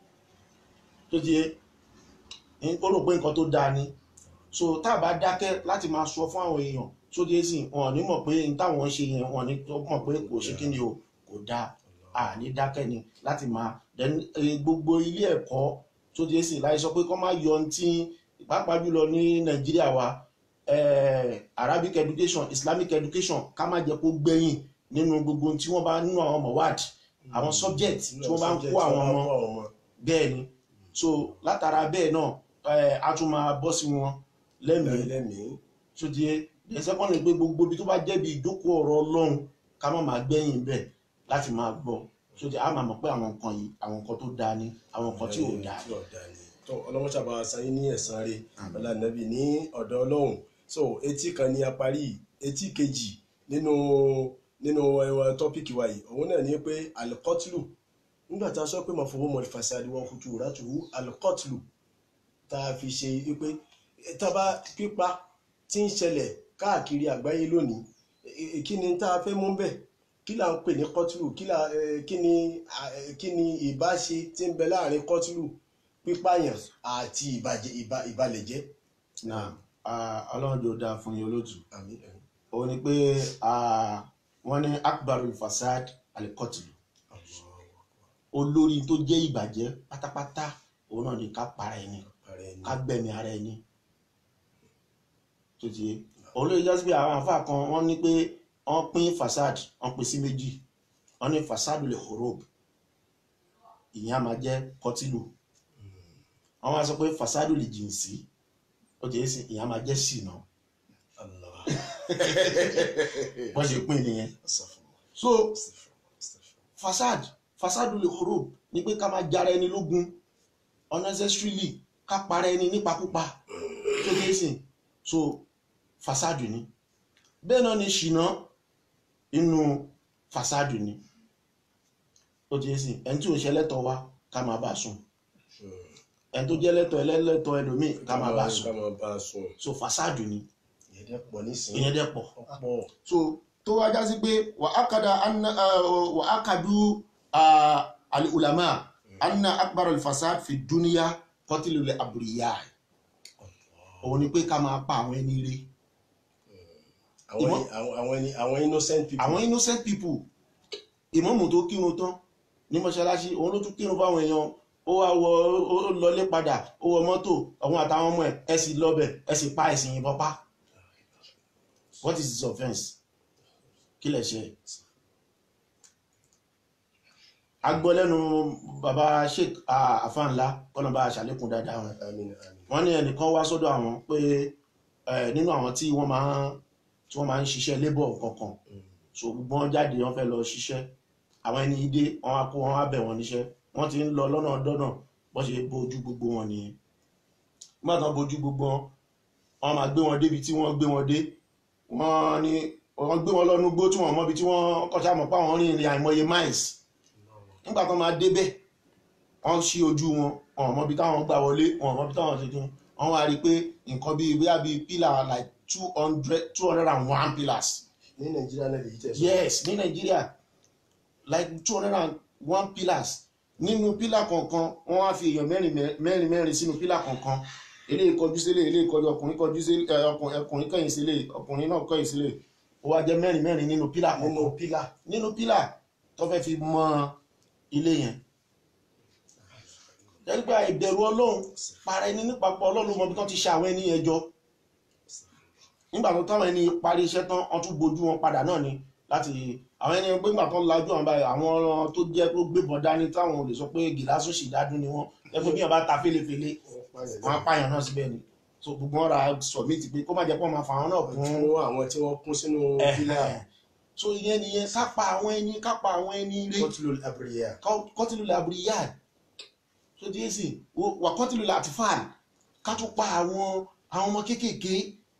tó ti yé ń- ó rò pé nǹkan tó dáa ni so tá a bá dákẹ́ láti máa sọ fún àwọn èèyàn tó di èsì wọn ò ní mọ̀ pé n táwọn ṣe yẹn wọn ò ní tó mọ̀ pé kò ṣe kí ni o kò dáa a ní dákẹ́ ni láti máa then eh, gbogbo ilé ẹ̀kọ́ tó di èsì láì sọ pé kọ́ máa yọ ohun tí pàápàá jùlọ ní nàìjíríà wa eh, arabic education islamic education ká má jẹ́ kó gbẹ̀yìn nínú gbogbo ohun tí wọ́n bá nínú àwọn mọ̀wáàd àwọn subject tí wọ́n bá ń kó àwọn ọmọ bẹ́ẹ̀ ni so látara bẹ́ẹ̀ náà ẹ a tún máa bọ́ sí wọn lẹ́mìí lẹ́mìí tó di ẹ ẹ sẹ́kọ́ndì pé gbogbo ibi tó bá jẹ́ bí ìjókòó ọ̀rọ̀ ọlọ́run ká má máa gbẹ̀yìn bẹ́ẹ̀ láti máa gbọ́ tó di a máa mọ̀ pé àwọn nǹkan yìí àwọn nǹkan tó dáa ni àwọn nǹkan tí ò dáa tí ò dáa ni tó ọlọ́wọ́ sábà sáyé ní ẹ̀sán rẹ̀ Àmín. ọlànàbì ní ọ̀dọ̀ ọlọ́run so etí kan ni a parí etí kejì nínú nínú ẹwà tọ́pìkì wa yìí òun náà ní pé alikọ́tìlù nígbà tá a sọ pé màfọwọ́ mọ̀ fasadi wọn kùtù ràtùwù alikọ́tìlù tá a fi ṣe wípé tábà pípa tí ń ṣẹlẹ̀ káàkiri àgbáyé lónìí e- e- kí ni tá a fẹ́ mú bẹ́ẹ̀ kí là ń pè ní kọ́tìlù kí là eh, kí ni ah, eh, kí ni ìbáṣe tí ń bẹ láàrin kọ́tìlù pípààyàn àti ìbàjẹ́ ìbà- ìbalẹ̀jẹ́. náà ah, ọlọ́run jò dáa fún yín olóòtú àmín àmín. òun ni pé ah, wọ́n ní akbarul fasad alikọ́tìlù olórí tó jẹ́ ìbàjẹ́ pátápátá òun náà ni ká para ẹni Ààrẹ ni. ká gbẹ̀mí ara ẹni tó ti yé òun ló jẹ́ sí pé àwọn àfáà kan wọ́n ní pé wọ́n pín fasad wọ́n pín sí méjì wọ́n ní fasadu lè horob ìyẹn á máa jẹ́ kọtìlù wọ́n wá sọ pé fasadu lè jìnsí ó ti yé sí ìyẹn á máa jẹ́ ṣìnà Allah. wọ́n ṣe pín nìyẹn Astaghfirullah, so astaghfirullah, astaghfirullah. fasad fasadu lè horob ni pé ká máa jára ẹni lógun unnecessarily ká para ẹni nípakúpa tó ti yé sí so fasadu ni bẹ́ẹ̀ náà ni ṣìnà inú fasadu ni ó ti yé sí ẹni tí ò ṣe lẹ́tọ̀ wa ká máa bá a sùn ẹni tó jẹ́ lẹ́tọ̀ ẹlẹ́lẹ́tọ̀ ẹlòmíì ká máa bá a ká sùn máa bá a sùn. so fasadu ni ìyẹn dẹ́ pọ̀ nísìnyí. ìyẹn dẹ̀ pọ̀ pọ̀. so tó wá já sí pé wà á kàdà wà á kàdú ah, al-ulama anna akbar al-fasad fi dúníyà kọtìlélẹ̀ àbúrìyà òun ni pé ká máa pa àwọn ẹni ire àwọn Ìwọ- àwọn àwọn ẹni- àwọn innocent people. àwọn innocent people ìmọ̀mù tó kírun tán ní mọ́ṣáláṣí òun ló tún kírun fáwọn èèyàn ó wá wọ ó ó lọlé padà ó wọ mọ́tò àwọn àtàwọn ọmọ ẹ̀ ẹ sì lọ́bẹ̀ ẹ sì pa ẹ̀sìn yìnbọn pa what is his offence kí lẹ̀ ṣe a gbọ́ lẹ́nu baba sheik afanla kọ́nà bá a ṣàlékún dáadáa wọn àmín àmín. wọ́n ní ẹnìkan wá sọ́dọ̀ àwọn pé eh, nínú àwọn tí wọ́n máa ń tí wọ́n máa ń ṣiṣẹ́ labour kankan so gbogbo wọn jáde wọ́n fẹ́ lọ ṣiṣẹ́ àwọn ẹni dé wọ́n á kó wọn á bẹ̀ wọ́n níṣẹ́ wọ́n ti ń lọ lọ́nà dọ́nà bọ́n ṣe bójú gbogbo wọn nìyẹn nígbà tán bójú gbogbo wọn wọ́n máa gbé wọn débi tí wọ́n gbé wọn dé wọ́n ní wọ́n gbé wọn lọ́nu gbó tí wọ́n mọ́bi tí wọ́n kọ́ṣà mọ̀ pé àwọn rìn ìrìn àìmọye miles nígbà tán máa débẹ̀ wọ́n ṣí ojú wọn wọn ò mọbi táwọn gbà wọlé wọn ò mọbi táwọn ṣe kí wọ́n wá rí i pé nǹkan bíi bóyá bíi pillar like two hundred two hundred and one pillars ní nàìjíríà náà lèyí tẹ̀ sọ. yes ní nàìjíríà like two hundred and one pillars nínú pillar kọ̀ọ̀kan wọ́n wá fi èèyàn mẹ́rin mẹ́rin mẹ́rin sínú pillar kọ̀ọ̀kan eléyìí kọjú sílé eléyìí kọjú ọkùnrin kọjú sílé ẹ, ọkùnrin ọkùnrin kẹ̀yìn sílé ọkùnrin náà kẹ̀yìn sílé ó wá jẹ́ mẹ́rin mẹ́rin nínú pillar nínú kọ̀ọ̀kan pílà. nínú pillar tó fẹ́ fi mọ ilé yẹn ẹgbẹ́ ìbẹ̀rù ọlọ́run para ẹni nípapọ̀ ọlọ́run mọbi tán ti ṣe àwọn ẹni yẹn jọ nígbà tó táwọn ẹni parí iṣẹ́ tán wọ́n tún gbojú wọn padà náà ni láti àwọn ẹni pé nígbà tó ń lajú àwọn báyìí àwọn tó jẹ́ pé ó gbébọn dání táwọn ò lè sọ pé gìlásù sì dádún ni wọ́n ẹgbẹ́ bí wọ́n bá ta fẹ́lẹ́fẹ́lẹ́ wọ́n apáyàn náà síbẹ̀ ni so gbogbo wọn ra sọ̀mìtì pé kó má jẹ́ pé wọ́n máa fa àwọn náà kún fún àwọn tí wọ́n kún sínú pílà. ẹ̀hẹ̀. so ìyẹn nìyẹn kápá àwọn ẹni kápá àwọn ẹni ire kọ́tùlù àbúrìyà. kọtìlù làbúrìyàn tó díẹ̀ sí wà kọtìlù làtìfàn ká tún pa àwọn àwọn ọmọ kéékèèké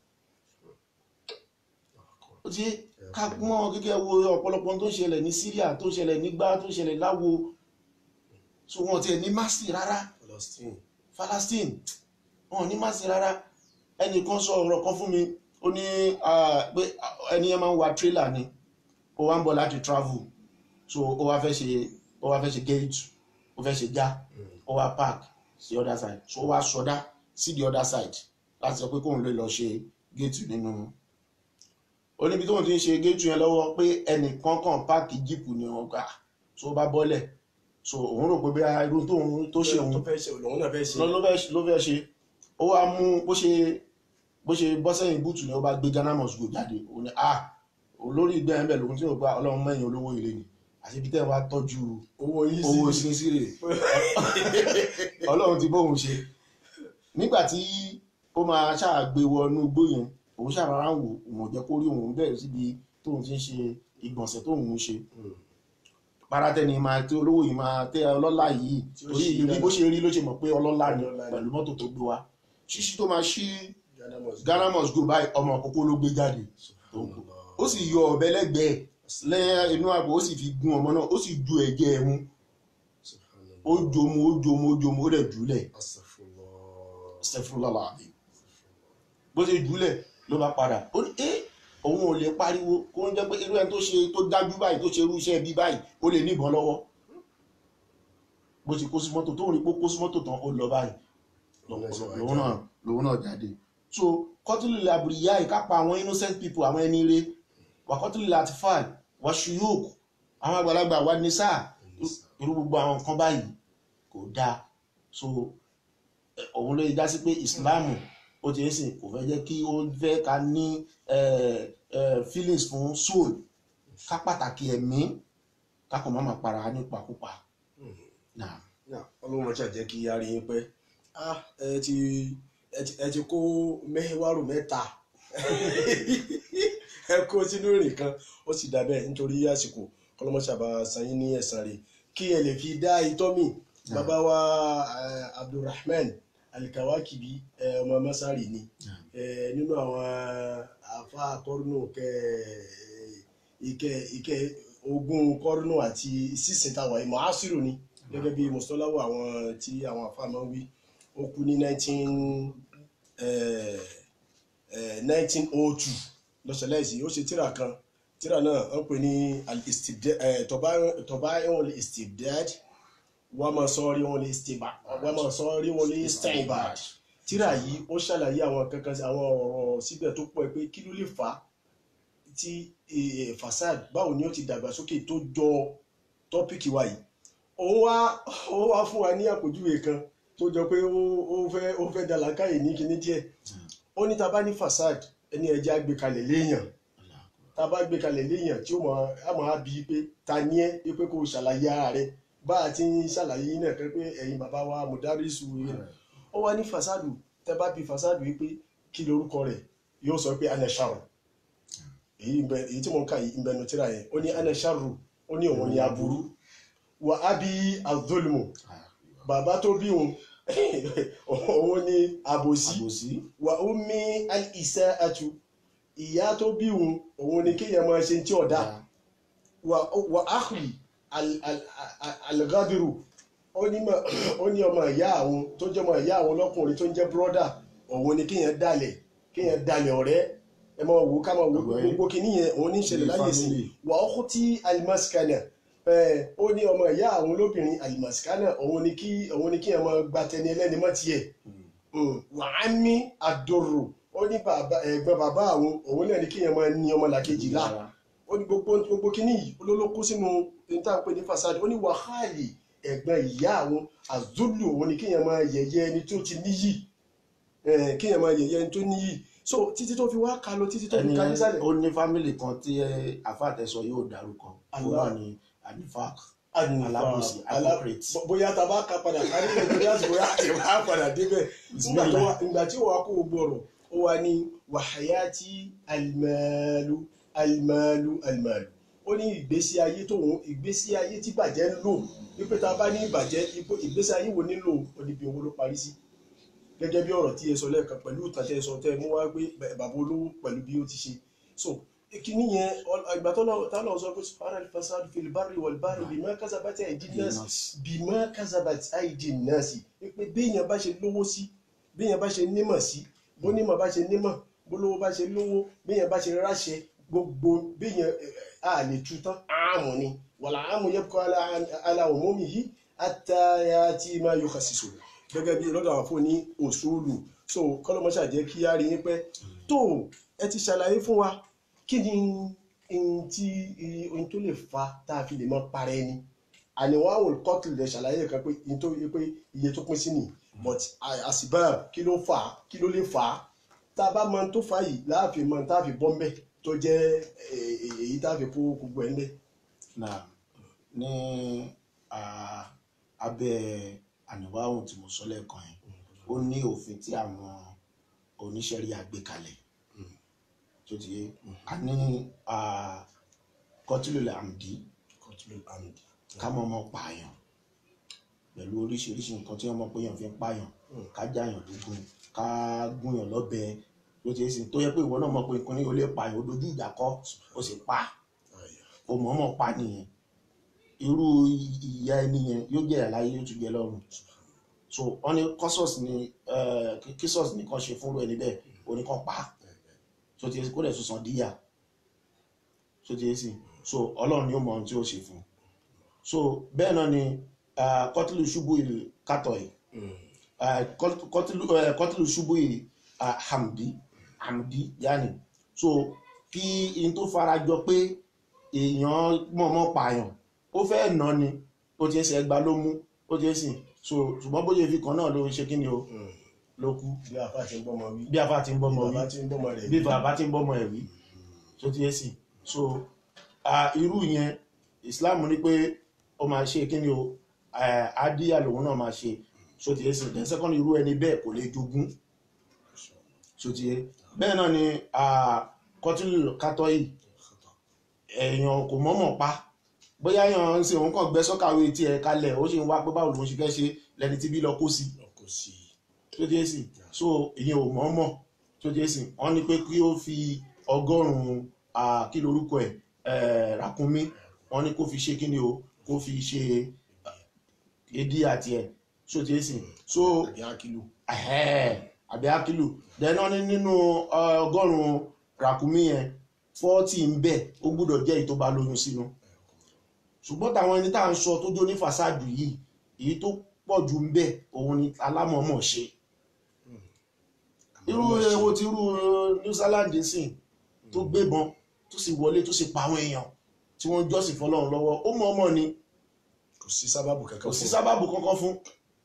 ó ti ká mọ́ gẹ́gẹ́ wo ọ̀pọ̀lọpọ̀ tó ń ṣẹlẹ̀ ní Syria tó ń ṣẹlẹ̀ nígbà tó ń ṣẹlẹ̀ láwo so wọn tiẹ̀ ní másì rárá Palestine. Palestine wọn ò ní másì rárá ẹnìkan sọ ọ̀rọ̀ kan fún mi ó ní ah, pé ah, ẹni yẹn máa ń wa trailer ni ó wá ń bọ̀ láti travel so ó wá fẹ́ ṣe ó wá fẹ́ ṣe gate ó fẹ́ ṣe já ó wá park sí other side so ó wá sọdá sí the other side láti sọ pé kóun lè lọ ṣe gate nínú ó níbi tóun ti ń ṣe gate yẹn lọ́wọ́ pé ẹnìkan kan páàkì jíìpù ni wọ́n gbà so ó bá bọ́lẹ̀ so òun rò pé bí irú tóun tó ṣe òun tó fẹ́ ṣe òun náà fẹ́ ṣe. ló ló fẹ́ ló fẹ́ ṣe ó wá mú bó ṣe bó ṣe bọ́ sẹ́yìn búùtù ni ó bá gbé Ghana must go jáde ó ní ah olórí ìgbẹ́ ẹ̀ ń bẹ̀ lòun tí ó gba ọlọ́run mẹ́yìn olówó ilé ni àti ibi tẹ́ ẹ wá tọ́jú owó yìí owó sí. sínsí rè ọlọ́run ti bóun ṣe nígbà tí ó máa ṣàgbé wọnú igbó yẹn òun ṣàrárá ń wò òun ò jẹ́ kó rí òun bẹ̀rẹ̀ síbi tóun ti ń ṣe ìgbọ̀nsẹ̀ tóun ń ṣe Mm. paratẹni máa tí olówó yìí máa tẹ ọlọ́lá yìí Tí ó torí ṣí ìrírí bó dáadáa. ṣe rí ló ṣe mọ̀ pé ọlọ́lá ni Ọlọ́lá ni. pẹ̀lú mọ́tò tó gbé wa ṣíṣí tó máa ṣí Ghana must go. Ghana must go báyìí ọmọ àkókò ló gbé jáde Subhanallah. ó sì yọ ọ̀bẹ lẹ́gbẹ̀ẹ́ lẹ́yìn inú àpò ó sì fi gún ọmọ náà ó sì ju ẹ̀jẹ̀ ẹ̀ mú Subhanallah. ó jomu ó jomu ó jomu ó dẹ̀ jùlẹ̀ Astaghfirullah. stephenlala àbí bó ṣe jùlẹ̀ ló bá padà ó ní ẹ́ òun ò lè pariwo kó ń jẹ́ pé irú ẹni tó ṣe tó dájú báyìí tó ṣe irú iṣẹ́ bí báyìí ó lè níbọn lọ́wọ́ bó ṣe kó sí mọ́tò tó ń rí pé ó kó sí mọ́tò tán ó lọ báyìí lòun náà lòun náà jáde so kọ́tùlù làbùrìyá ìkápá àwọn innocent people àwọn ẹni rẹ wà kọ́tùlù latifal wà ṣùyóòk àwọn àgbàlagbà wà ní sáà irú gbogbo àwọn nǹkan báyìí kò dáa so eh, òun ló yẹ já sí pé ìsìláàmù ó ti ń sìn kò fẹ́ jẹ́ kí ó fẹ́ ká ní eh, eh, feelings fún soul ká pàtàkì ẹ̀mí ká kàn má máa para nípakúpa náà Náà, ọlọ́run ọjà jẹ́ kí a rí yín pẹ́ Ah, ẹ ti ẹ ti- ẹ ti kó mẹ́wàárù mẹ́ta ẹ kó sínú ìrìn kan ó sì dàbẹ̀ nítorí àsìkò kọlọmọṣàbà sanyín ní ẹ̀sán rẹ̀ kí ẹ lè fi dá itọ́ mi bàbá wa eh, Abdulrahman Alikawakibi eh, ọmọ masari ni eh, nínú àwọn afa kọrùnù kẹ ike ike ogun kọrùnù àti sísìn táwọn ìmọ̀ asiru ni gẹ́gẹ́ bí mùsùlùmí àwọn tí àwọn afa máa ń wí ó kú ní nineteen nineteen oh two lọ́sẹ̀lẹ́sì ó ṣe tíra kan tíra náà wọ́n pè ní al-istibdad ẹ̀ tọ́báyọ̀ al-istibdad wọ́n máa sọ rí wọn lè stiba wọ́n máa sọ rí wọn lè steinbad tíra yìí ó ṣàlàyé àwọn kankan àwọn ọ̀rọ̀ síbẹ̀ tó pọ̀ pé kí ló lè fà á tí eh, fasad báwo ni ó ti dàgbàsókè tó jọ tọ́pìkì wa yìí òun wá òun wá fún wa ní àpèjúwe kan tó jọ pé ó ó fẹ́ ó fẹ́ dàlákàyè ní kinní díẹ̀ ó ní ta bá ní fasad ẹni ẹja gbé kalẹ̀ léèyàn tá a bá gbé kalẹ̀ léèyàn tí ó mọ̀ á máa bí pé ta ni ẹ́ pé kó o ṣàlàyé ara rẹ bá a ti ń ṣàlàyé yín náà pé ẹ̀yin bàbá wa mùdárísù yìí ó wá ní fasadu tẹ bá bí fasadu yìí pé kí lorúkọ rẹ̀ yóò sọ pé anasharu èyí ń bẹ èyí tí mo ń kà yìí ń bẹ nu tíra yẹn ó ní anasharu ó ní òun ní aburú wà á bí azulmu bàbá tó bí òun òun ní àbòsí àbòsí wà ó mí al-isa atu ìyá tó bí òun òun ní kéèyàn máa ṣe tí ọ̀dà wà wà áhùn algadiru ó ní ma- ó ní ọmọ ìyá àwọn tó jẹ́ ọmọ ìyá àwọn lọ́kùnrin tó ń jẹ́ brọ́dà òun ni kéèyàn dalẹ̀ kéèyàn dalẹ̀ ọ̀rẹ́ ẹ máa wò ó ká máa wò ó Ọ̀rẹ́. gbogbo kìíní yẹn òun ní í ṣẹlẹ̀ Ní láyé sí family. wà ó kú tí alimasikana ẹ ó ní ọmọ ìyá àwọn lóbìnrin alimasikana òun ni kí òun ni kéèyàn máa gba tẹni ẹlẹ́ni mọ́ tiẹ̀ wà á ní àdòrò ó ní bàbá ẹ̀gbọ́n bàbá àwọn òun náà ni kéèyàn máa ní ọmọ làkejì lára ó ní gbogbo gbogbo kínní yìí olólókó sínú níta pé ní fasad ó ní wàhálì ẹ̀gbọ́n ìyá àwọn àzúlù òun ni kéèyàn máa yẹ̀yẹ́ ẹni tó ti níyì eh, kéèyàn máa yẹ̀yẹ́ ẹni tó níyì so títí tó fi wá ka lọ títí tó fi ẹni ka nísàlẹ̀. ó ní fámìlì kan tí àfàtẹsọ yóò dárúkọ òun Allah. náà ni anifak Ànífà, alábòsí alá- hypocrite bó- bóyá tá a bá ka padà kárí nítorí àsìkò yá àti wá padà débẹ̀ nígbà tó wá- ìgbà tí wàá kó gbogbo ọ̀rọ̀ ó wá ní wàháyátì alimalu alimalu alimalu ó ní ìgbésí ayé tóun ìgbésí ayé tí bàjẹ́ ń lò wípé tá a bá ní ìbàjẹ́ ipò ìgbésí ayé wo nílò oníbi owó ló parí sí gẹ́gẹ́ bí ọ̀rọ̀ tí ẹ sọ lẹ́ẹ̀kan pẹ̀lú ìtàn tẹ́ ẹ sọ tẹ́ ẹ mú wá gbé bàbá olówó pẹ̀lú bí ó ti ṣe so kìíní yẹn ọ- ìgbà tó lọ tá lọ sọ pé sùpàrà fasad fil barri wal bahri bima kasabat aydin nas bima kasabat aydin nas pé béèyàn bá ṣe lówó sí béèyàn bá ṣe nímọ̀ sí bónímọ̀ bá ṣe nímọ̀ bólówó bá ṣe lówó béèyàn bá ṣe ráṣẹ gbogbo béèyàn ẹ, a lè tu tán àmù ni wàlà àmù yabqa ala ala umumihi hatta yati ma yukhasisu gẹ́gẹ́ bí lọ́dọ̀ àwọn fún ní òṣòlù so kọ́lọ́mọṣà jẹ́ kí á rí yín pẹ́ tó ẹ ti ṣàlàyé fún wa kí ni ohun tí ohun tó lè fa tá a fi lè mọ para ẹni àníwá àwọn kọ́tù lè ṣàlàyé kan pé ohun tó yẹ pé iye tó pín sí ni but àṣìbá kí ló fà á kí ló lè fà á tá a bá mọ ohun tó fà á yìí láàfin mọ ohun tá a fi bọ́ ń bẹ̀ tó jẹ́ eh, eh, èyí tá a fi kó gbogbo ẹ̀ ń bẹ̀. náà ní ah, abẹ́ àníwáhùn tí mo sọ lẹ́ẹ̀kan yẹn ó ní òfin tí àwọn oníṣẹ́rí àgbékalẹ̀ tó ti yé a ní kọtílùlẹ̀ àmdí ká mọ̀ ọmọ pààyàn pẹ̀lú oríṣiríṣi nǹkan tí ọmọ péyàn fi ń pààyàn ká jáyàn lógún ká gúnyàn lọ́bẹ ló ti yé sí tó yẹ pé ìwọ náà mọ̀ pé nǹkan ní o lè pààyàn ó dojú ìjà kọ ó sì pa ó mọ̀ ọmọ pa nìyẹn irú ìyá ẹni yẹn yóò jẹ́ àlàyé yóò tún jẹ lọ́rùn so wọ́n ní kọ́sọ̀s ni kísọ̀s nìkan ṣe fúnrú ẹni bẹ́ẹ̀ oníkan pa so ti yẹ sí kó lẹ̀ tún san díyà so ti yẹ sí so ọlọ́run ni ó mọ ohun tí ó ṣe fún un so bẹ́ẹ̀ náà ni ah, kọ́tìlù ṣubú ìlú kátọ̀ yìí ah, kọ́t- kọ́tìlù eh, kọ́tìlù ṣubú ìlú ah, hamdi hamdi yanni so kí in tó fara jọ pé èèyàn mọ̀ọ́mọ̀ pààyàn ó fẹ́ nà ni ó ti ẹsẹ̀ ẹgbà ló mú ó ti ẹsìn so ṣùgbọ́n bóyá ìfi kan náà ló ṣe kí ni o ló kú bí afa ti ń gbọ́mọ wí bí afa ti ń bọ́mọ bí wí bàbá ti ń gbọ́mọ rẹ̀ bí bàbá ti ń bọ́mọ ẹ̀ wí tó ti ẹsìn so ah, irú yẹn Islam ní pé ó máa ṣe kí ni o eh, adíyà lòun náà máa ṣe so ti ẹsìn then second irú ẹni bẹ́ẹ̀ kò lè jogún so ti ẹ bẹ́ẹ̀ náà ni ah, kọtìlù kátọ́ yìí èèyàn kò mọ̀ọ́mọ̀ pa bóyá èèyàn ń ṣe òun kàn gbẹ sọ́kàwé tí ẹ kalẹ̀ ó sì ń wá pé báwo lòun ṣe fẹ́ ṣe lẹni tí bí lọ kó sí kò sí tó dé sí so ìyẹn ò mọ̀ọ́mọ̀ tó dé sí wọ́n ní pé kí ó fi ọgọ́rùn-ún ah, kí lorúkọ ẹ̀ eh, ràkúnmí wọ́n ní kó fi ṣe kí ni o kó fi ṣe èdí àti ẹ̀ tó dé sí so àbí akílù ẹ̀hẹ́ àbí akílù then wọ́n ní nínú eh, ọgọ́rùn-ún ràkúnmí yẹn fọ́ọ̀tì ń bẹ ó gbúdọ̀ jẹ́ èyí tó bá lóyún sínú ṣùgbọ́n táwọn ẹni tá à ń sọ tó jó ní fàṣádù yìí èyí tó pọ̀ jù ń bẹ òun ni alámọ̀ọ́mọ̀ ṣe irú ewo ti irú New Zealand sìn tó gbébọn tó sì wọlé tó sì pa àwọn èèyàn tí wọ́n jọ́sìn fọlọ́run lọ́wọ́ ó mọ̀ ọmọ ni kò sí sábàbù kankan kò sí fún sábàbù kankan fún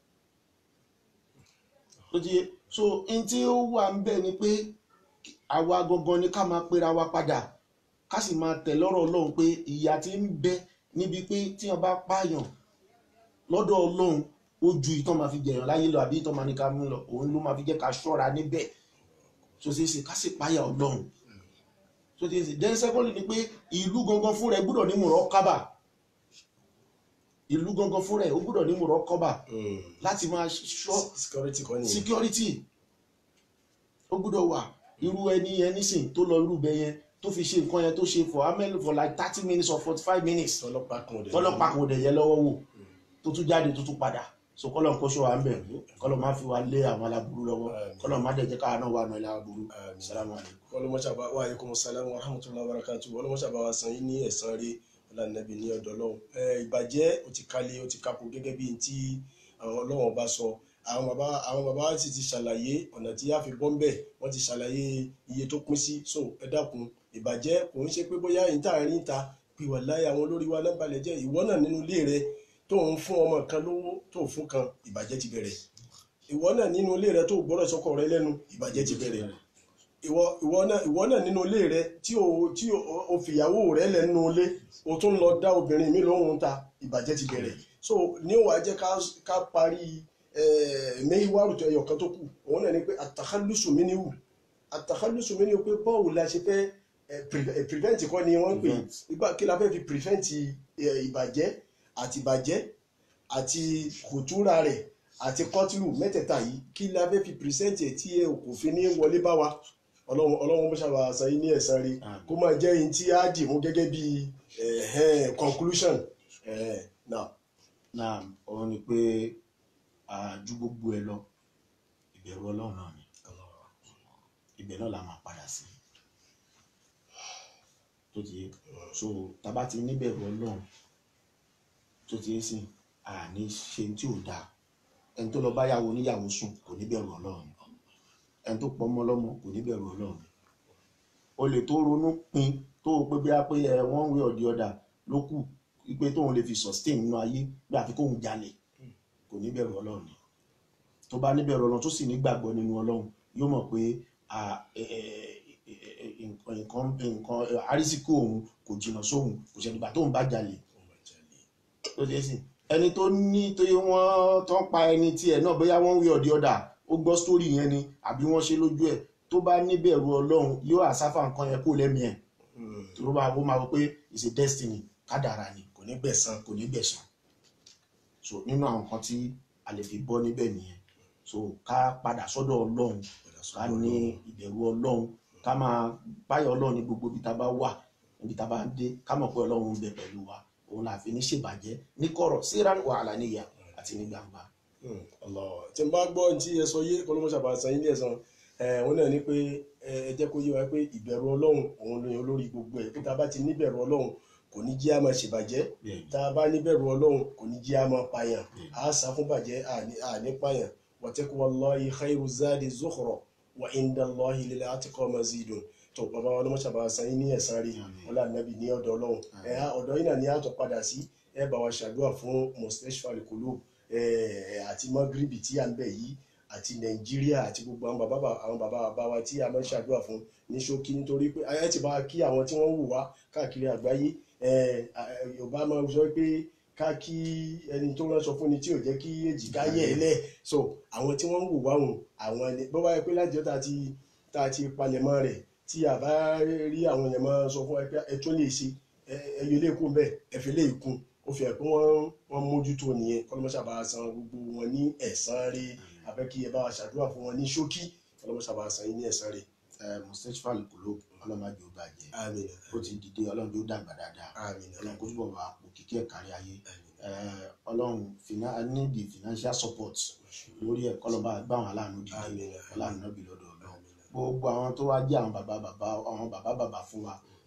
tó ti yé so n tí ó wà ń bẹ ni pé àwa gangan ni ká máa pera wa padà ká sì máa tẹ̀ lọ́rọ̀ Ọlọ́run pé ìyà tí ń bẹ níbi pé tí wọ́n bá pààyàn lọ́dọ̀ Ọlọ́run ó ju ìtàn máa fi jẹ̀yàn láyé lọ àbí ìtàn máa ní ká mú lọ òun ló máa fi jẹ́ ká ṣọ́ra níbẹ̀ tó ṣe é ṣe ká sì páyà Ọlọ́run tó ti ṣe then secondly ni pé ìlú gangan fún rẹ̀ gbúdọ̀ ní mùrọ̀ kábà ìlú gangan fún rẹ̀ ó gbúdọ̀ ní mùrọ̀ kọ́bà Mm. láti máa ṣọ́ security kan nìyẹn security ó gbúdọ̀ wà irú ẹni yẹn nísìn tó lọ irú bẹ yẹn tó fi ṣe nǹkan yẹn tó ṣe for how many for like thirty minutes or forty five minutes tọlọ́pàá kan ọdẹ tọ́lọ́pàá kò dẹ̀ yẹ lọ́wọ́ wò tó tún jáde tó tún padà so kọ́lọ̀ ń kóṣọ́ wa ń bẹ̀ kọ́lọ̀ má fi wa lé àwọn aláburú lọ́wọ́ Àmín. kọ́lọ̀ má dẹ̀ jẹ́ káwa náà wà nù ilé aburú Àmín. salamu alaykum. ọlọmọṣàbá wa aleykum salaam wa rahmatulah wa barakatu ọlọmọṣàbá wa san yín ní ẹ̀san rí ọlànàbí ní ọ̀dọ̀ Ọlọ́run ẹ ìbàjẹ́ ó ti kalẹ̀ ó ti kakò gẹ́gẹ́ bíi ti àwọn Ọlọ́run bá sọ àwọn bàbá àwọn bàbá sì ti ṣàlàyé ọ̀nà tí a fi bọ́ ńbẹ̀ wọ́n ti ṣàlàyé iye tó pín sí so ẹ dákun ìbàjẹ́ kò ń ṣe pé bóyá ìta rí ìta pé wà láyé àwọn olórí wa lẹ́ńbalẹ̀ jẹ́ ìwọ náà nínú ilé rẹ tó ń fún ọmọ kan lówó tó fún kan ìbàjẹ́ ti bẹ̀rẹ̀ ìwọ náà nínú ilé rẹ tó gbọ́dọ̀ sọ́kọ rẹ lẹ́nu ìbàjẹ́ ti bẹ̀rẹ̀ ìwọ ìwọ náà ìwọ náà nínú ilé rẹ tí o tí o o fìyàwó rẹ lẹ nínú ilé o tún lọ dá obìnrin mi lóhùn ta ìbàjẹ́ ti bẹ̀rẹ̀ so ní ó wá jẹ́ ká ká parí mẹ́wàá rùtọ̀ ẹyọ kan tó kù òun náà ni pé àtàkálùsù mi ni wù àtàkálùsù mi ni wù pé báwo la ṣe fẹ́ eh, pre- eh, prevent kọ́ ni wọ́n ń pè Prevent. ìgbà kí la fẹ́ fi prevent eh, ìbàjẹ́ àti ìbàjẹ́ àti kùtúrà rẹ̀ àti kọ́tìlù mẹ́tẹ̀ẹ̀ta yìí kí la fẹ́ fi present ẹ̀ tí ẹ kò fi ní wọlé bá wa ọlọ́run ọlọ́run bó ṣàbà san yín ní ẹ̀san rí Àmín. kó máa jẹ́ yín tí á dì mú gẹ́gẹ́ bí eh, conclusion eh, now náà òun ni pé àjú gbogbo ẹ lọ ìbẹ̀rù ọlọ́run náà ni ibẹ̀ náà la máa padà sí tó ti yé so tábà ti níbẹ̀rù ọlọ́run tó ti yé sí àní ṣe tí ò dáa ẹni tó lọ bá yàwó oníyàwó sùn kò níbẹ̀rù ọlọ́run ẹni tó pọmọ lọ́mọ kò níbẹ̀rù ọlọ́run olè tó ronú pin tó o pé bí a pé ẹ wọ́n wé ọ̀dí ọ̀dà ló kù pé tóun lè fi sustain nínú ayé bí àfi kóun jalè kò níbẹ̀rù ọlọ́run ni tó bá níbẹ̀rù ọlọ́run tó sì nígbàgbọ́ nínú ọlọ́run yóò mọ̀ pé à, ẹ, ẹ, ẹ, ẹ, nǹkan nǹkan nǹkan àrísíkò òun kò jìnnà sóhun kò ṣẹ̀dùgbà tóun bá jalè tó ṣe é sìn ẹni tó ní tó yẹ wọ́n tó ń pa ẹni tiẹ̀ náà bóyá wọ́n wí ọ̀dí ọ̀dà ó gbọ́ sítórì yẹn ni àbí wọ́n ṣe lójú ẹ̀ tó bá níbẹ̀rù ọlọ́run yóò àsáfà nǹkan yẹn kó lẹ́mìí ẹ̀ tó bá ó máa wọ pé it's a destiny kádàrà ni kò ní gbẹ̀san kò ní gbẹ̀san so nínú àwọn nǹkan tí a lè fi bọ́ níbẹ̀ nìyẹn so ká padà sọ́dọ̀ ọlọ́run ká ní ìbẹ̀rù ọlọ́run ká máa báyọ̀ ọlọ́run ní gbogbo ibi tá a bá wà níbi tá a bá ń dé ká mọ̀ pé ọlọ́run ń bẹ pẹ̀lú wa òun là fi ní ṣèbàjẹ́ ní kọ̀rọ̀ síran wàhálà níyà àti ní gbangba. Hmm, Allah tí n bá gbọ́ ní tí ẹ sọ yé kọlọ́mọṣà bá san yín ní ẹ̀san ẹ̀ wọ́n náà ní pé ẹ ẹ jẹ́ kó yé wa pé ìbẹ̀rù ọlọ́run òun ló yan olórí gbogbo ẹ̀ pé tá a bá ti níbẹ̀rù ọlọ́run kò ní jí a máa ṣèbàjẹ́ Bẹ́ẹ̀ni. tá a bá níbẹ̀rù ọlọ́run kò ní jí a máa pààyàn Bẹ́ẹ̀ni. a sá fún bàjẹ́ àní- àní pààyàn wa taqwallahi khairu zadi zukhra wa inda Allahi lil atqa mazidun tó bàbá wa lọ́mọṣà bá san yín ní ẹ̀san rí Àmín. ọlá nàbì ní ọ̀dọ̀ ọlọ́run ẹ̀ á- ọ̀dọ̀ yín náà ni a tọ́ padà sí ẹ bá wa ṣàdúrà fún mustashfa al-qulub eh, àti magribi tí à ń bẹ̀ yìí àti nàìjíríà àti gbogbo àwọn bàbá bà- àwọn bàbá bàbá wa tí a máa ń ṣàdúrà fún ní ṣókí nítorí pé ayé ti bá wa kí àwọn tí wọ́n ń wò wá káàkiri àgbáyé eh, eh, yorùbá máa ń sọ pé ká kí ẹni tó ránṣọ fún ni tí ò jẹ́ kí èjìká yẹ̀ ẹ́ lẹ̀ so àwọn tí wọ́n ń wò wá hùn àwọn ẹni bó bá yẹ pé láti ọ̀tá ti tá a ti palẹ̀mọ́ rẹ̀ tí a bá rí àwọn èèyàn máa sọ fún ẹ pé ẹ tún lè ṣe ẹ ẹ yọ ilé kún bẹ́ẹ̀ ẹ fi lè kún ó fi hàn pé wọ́n wọ́n mójútó nìyẹn kọ́lọ́mọ́sá bá san gbogbo wọn ní ẹ̀san rí abẹ́ kí ẹ bá wa ṣàdúrà fún wọn ní ṣókí kọ́lọ́mọ́sá bá san yín ní ẹ̀san rí. ẹ mustapha lukulu ọlọ́mọdé ó bàjẹ́ àmín ó ti dìde ọlọ́run tó dàgbà dáadáa àmín ọlọ́run kó túbọ̀ wà pò kíkí ẹ̀ kárí ayé ẹ ọlọ́run fina I need the financial support lórí ẹ̀ kọ́lọ́ba gbà wọn aláàánú dìde Àmín. ọlọ́run náà bí lọ́dọ̀ ọlọ́run gbogbo àwọn tó wá jẹ́ àwọn bàbá bàbá àwọn bàbá bàbá fún wa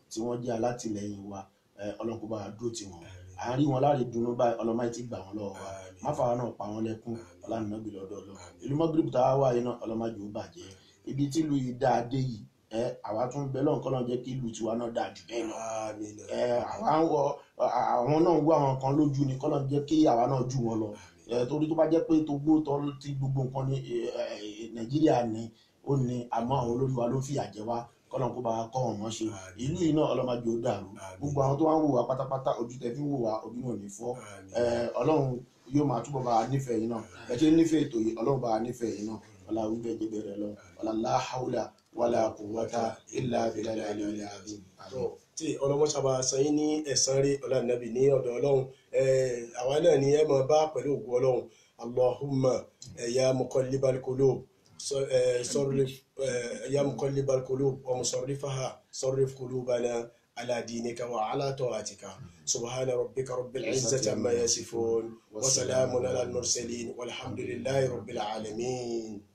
tí wọ́n jẹ́ alátìlẹyìn wa ẹ, ọlọ́run kó bá wa dúró tì wọ́n àárín wọn láre dùnnú báyìí ọlọ́mọ yìí ti gbà wọ́n lọ́wọ́ wa Àmín. má fàwọn náà pa wọ́n lẹ́kún ọlànà bí lọ́dọ̀ ọlọ́ Àmín. ìlú mọ́gírìbì tá a wà yìí náà ọlọ́mọ jù ú bàjẹ́ ibi tí ìlú yìí dáa dé yìí ẹ àwa tún bẹ lọ́nkọ́ lọ́n jẹ́ kí ìlú tiwa náà dáa jù bẹ́ẹ̀ lọ àmín ẹ àwa ń wọ àwọn náà ń wọ àwọn kan lójú ni kọ́lọ́n jẹ́ kí àwa náà jù wọn lọ ẹ torí tó bá jẹ́ pé tó gbó tọ́ tí gbogbo nǹkan ní ẹ, ẹ, nàìjíríà ní ó ní àmọ́ àwọn olórí wa ló fìyà jẹ wá kọ́lọ́n kó bá wa kọ́ wọn mọ́ ṣe Àmín. ìlú yìí náà ọlọ́mọdé ó dàrú Àmín. gbogbo àwọn tó wá ń wò wá pátápátá ojú tẹ fi ń wò wá ojú náà ò ní fọ́ Àmín. ẹ, ọlọ́run yóò máa túbọ̀ bá wa nífẹ̀ẹ́ yìí náà ẹ ṣe nífẹ̀ẹ́ ètò yìí ọlọ́run bá wa nífẹ̀ẹ́ yìí náà ọlá wíbẹ̀ jẹ́ bẹ̀rẹ̀ lọ ọlá láhàúlà wàlà quwwata illa billahi al-aliyyil azim. tó tí ọlọmọṣàbà sanyín ní ẹ̀san rí ọlànàbì ní ọ̀dọ̀ Ọlọ́run Eh, àwa náà ni ẹ máa bá pẹ̀lú ògùn Ọlọ́run allahumma eh, ya muqallibal qulub so- eh, sarrif eh, ya muqallibal qulub wa musarrifaha sarrif qulubana ala dinika wa ala ta'atika subhana rabbika rabbil izzati amma yasifun wa salamun ala al mursalin walhamdulillahi rabbil alamin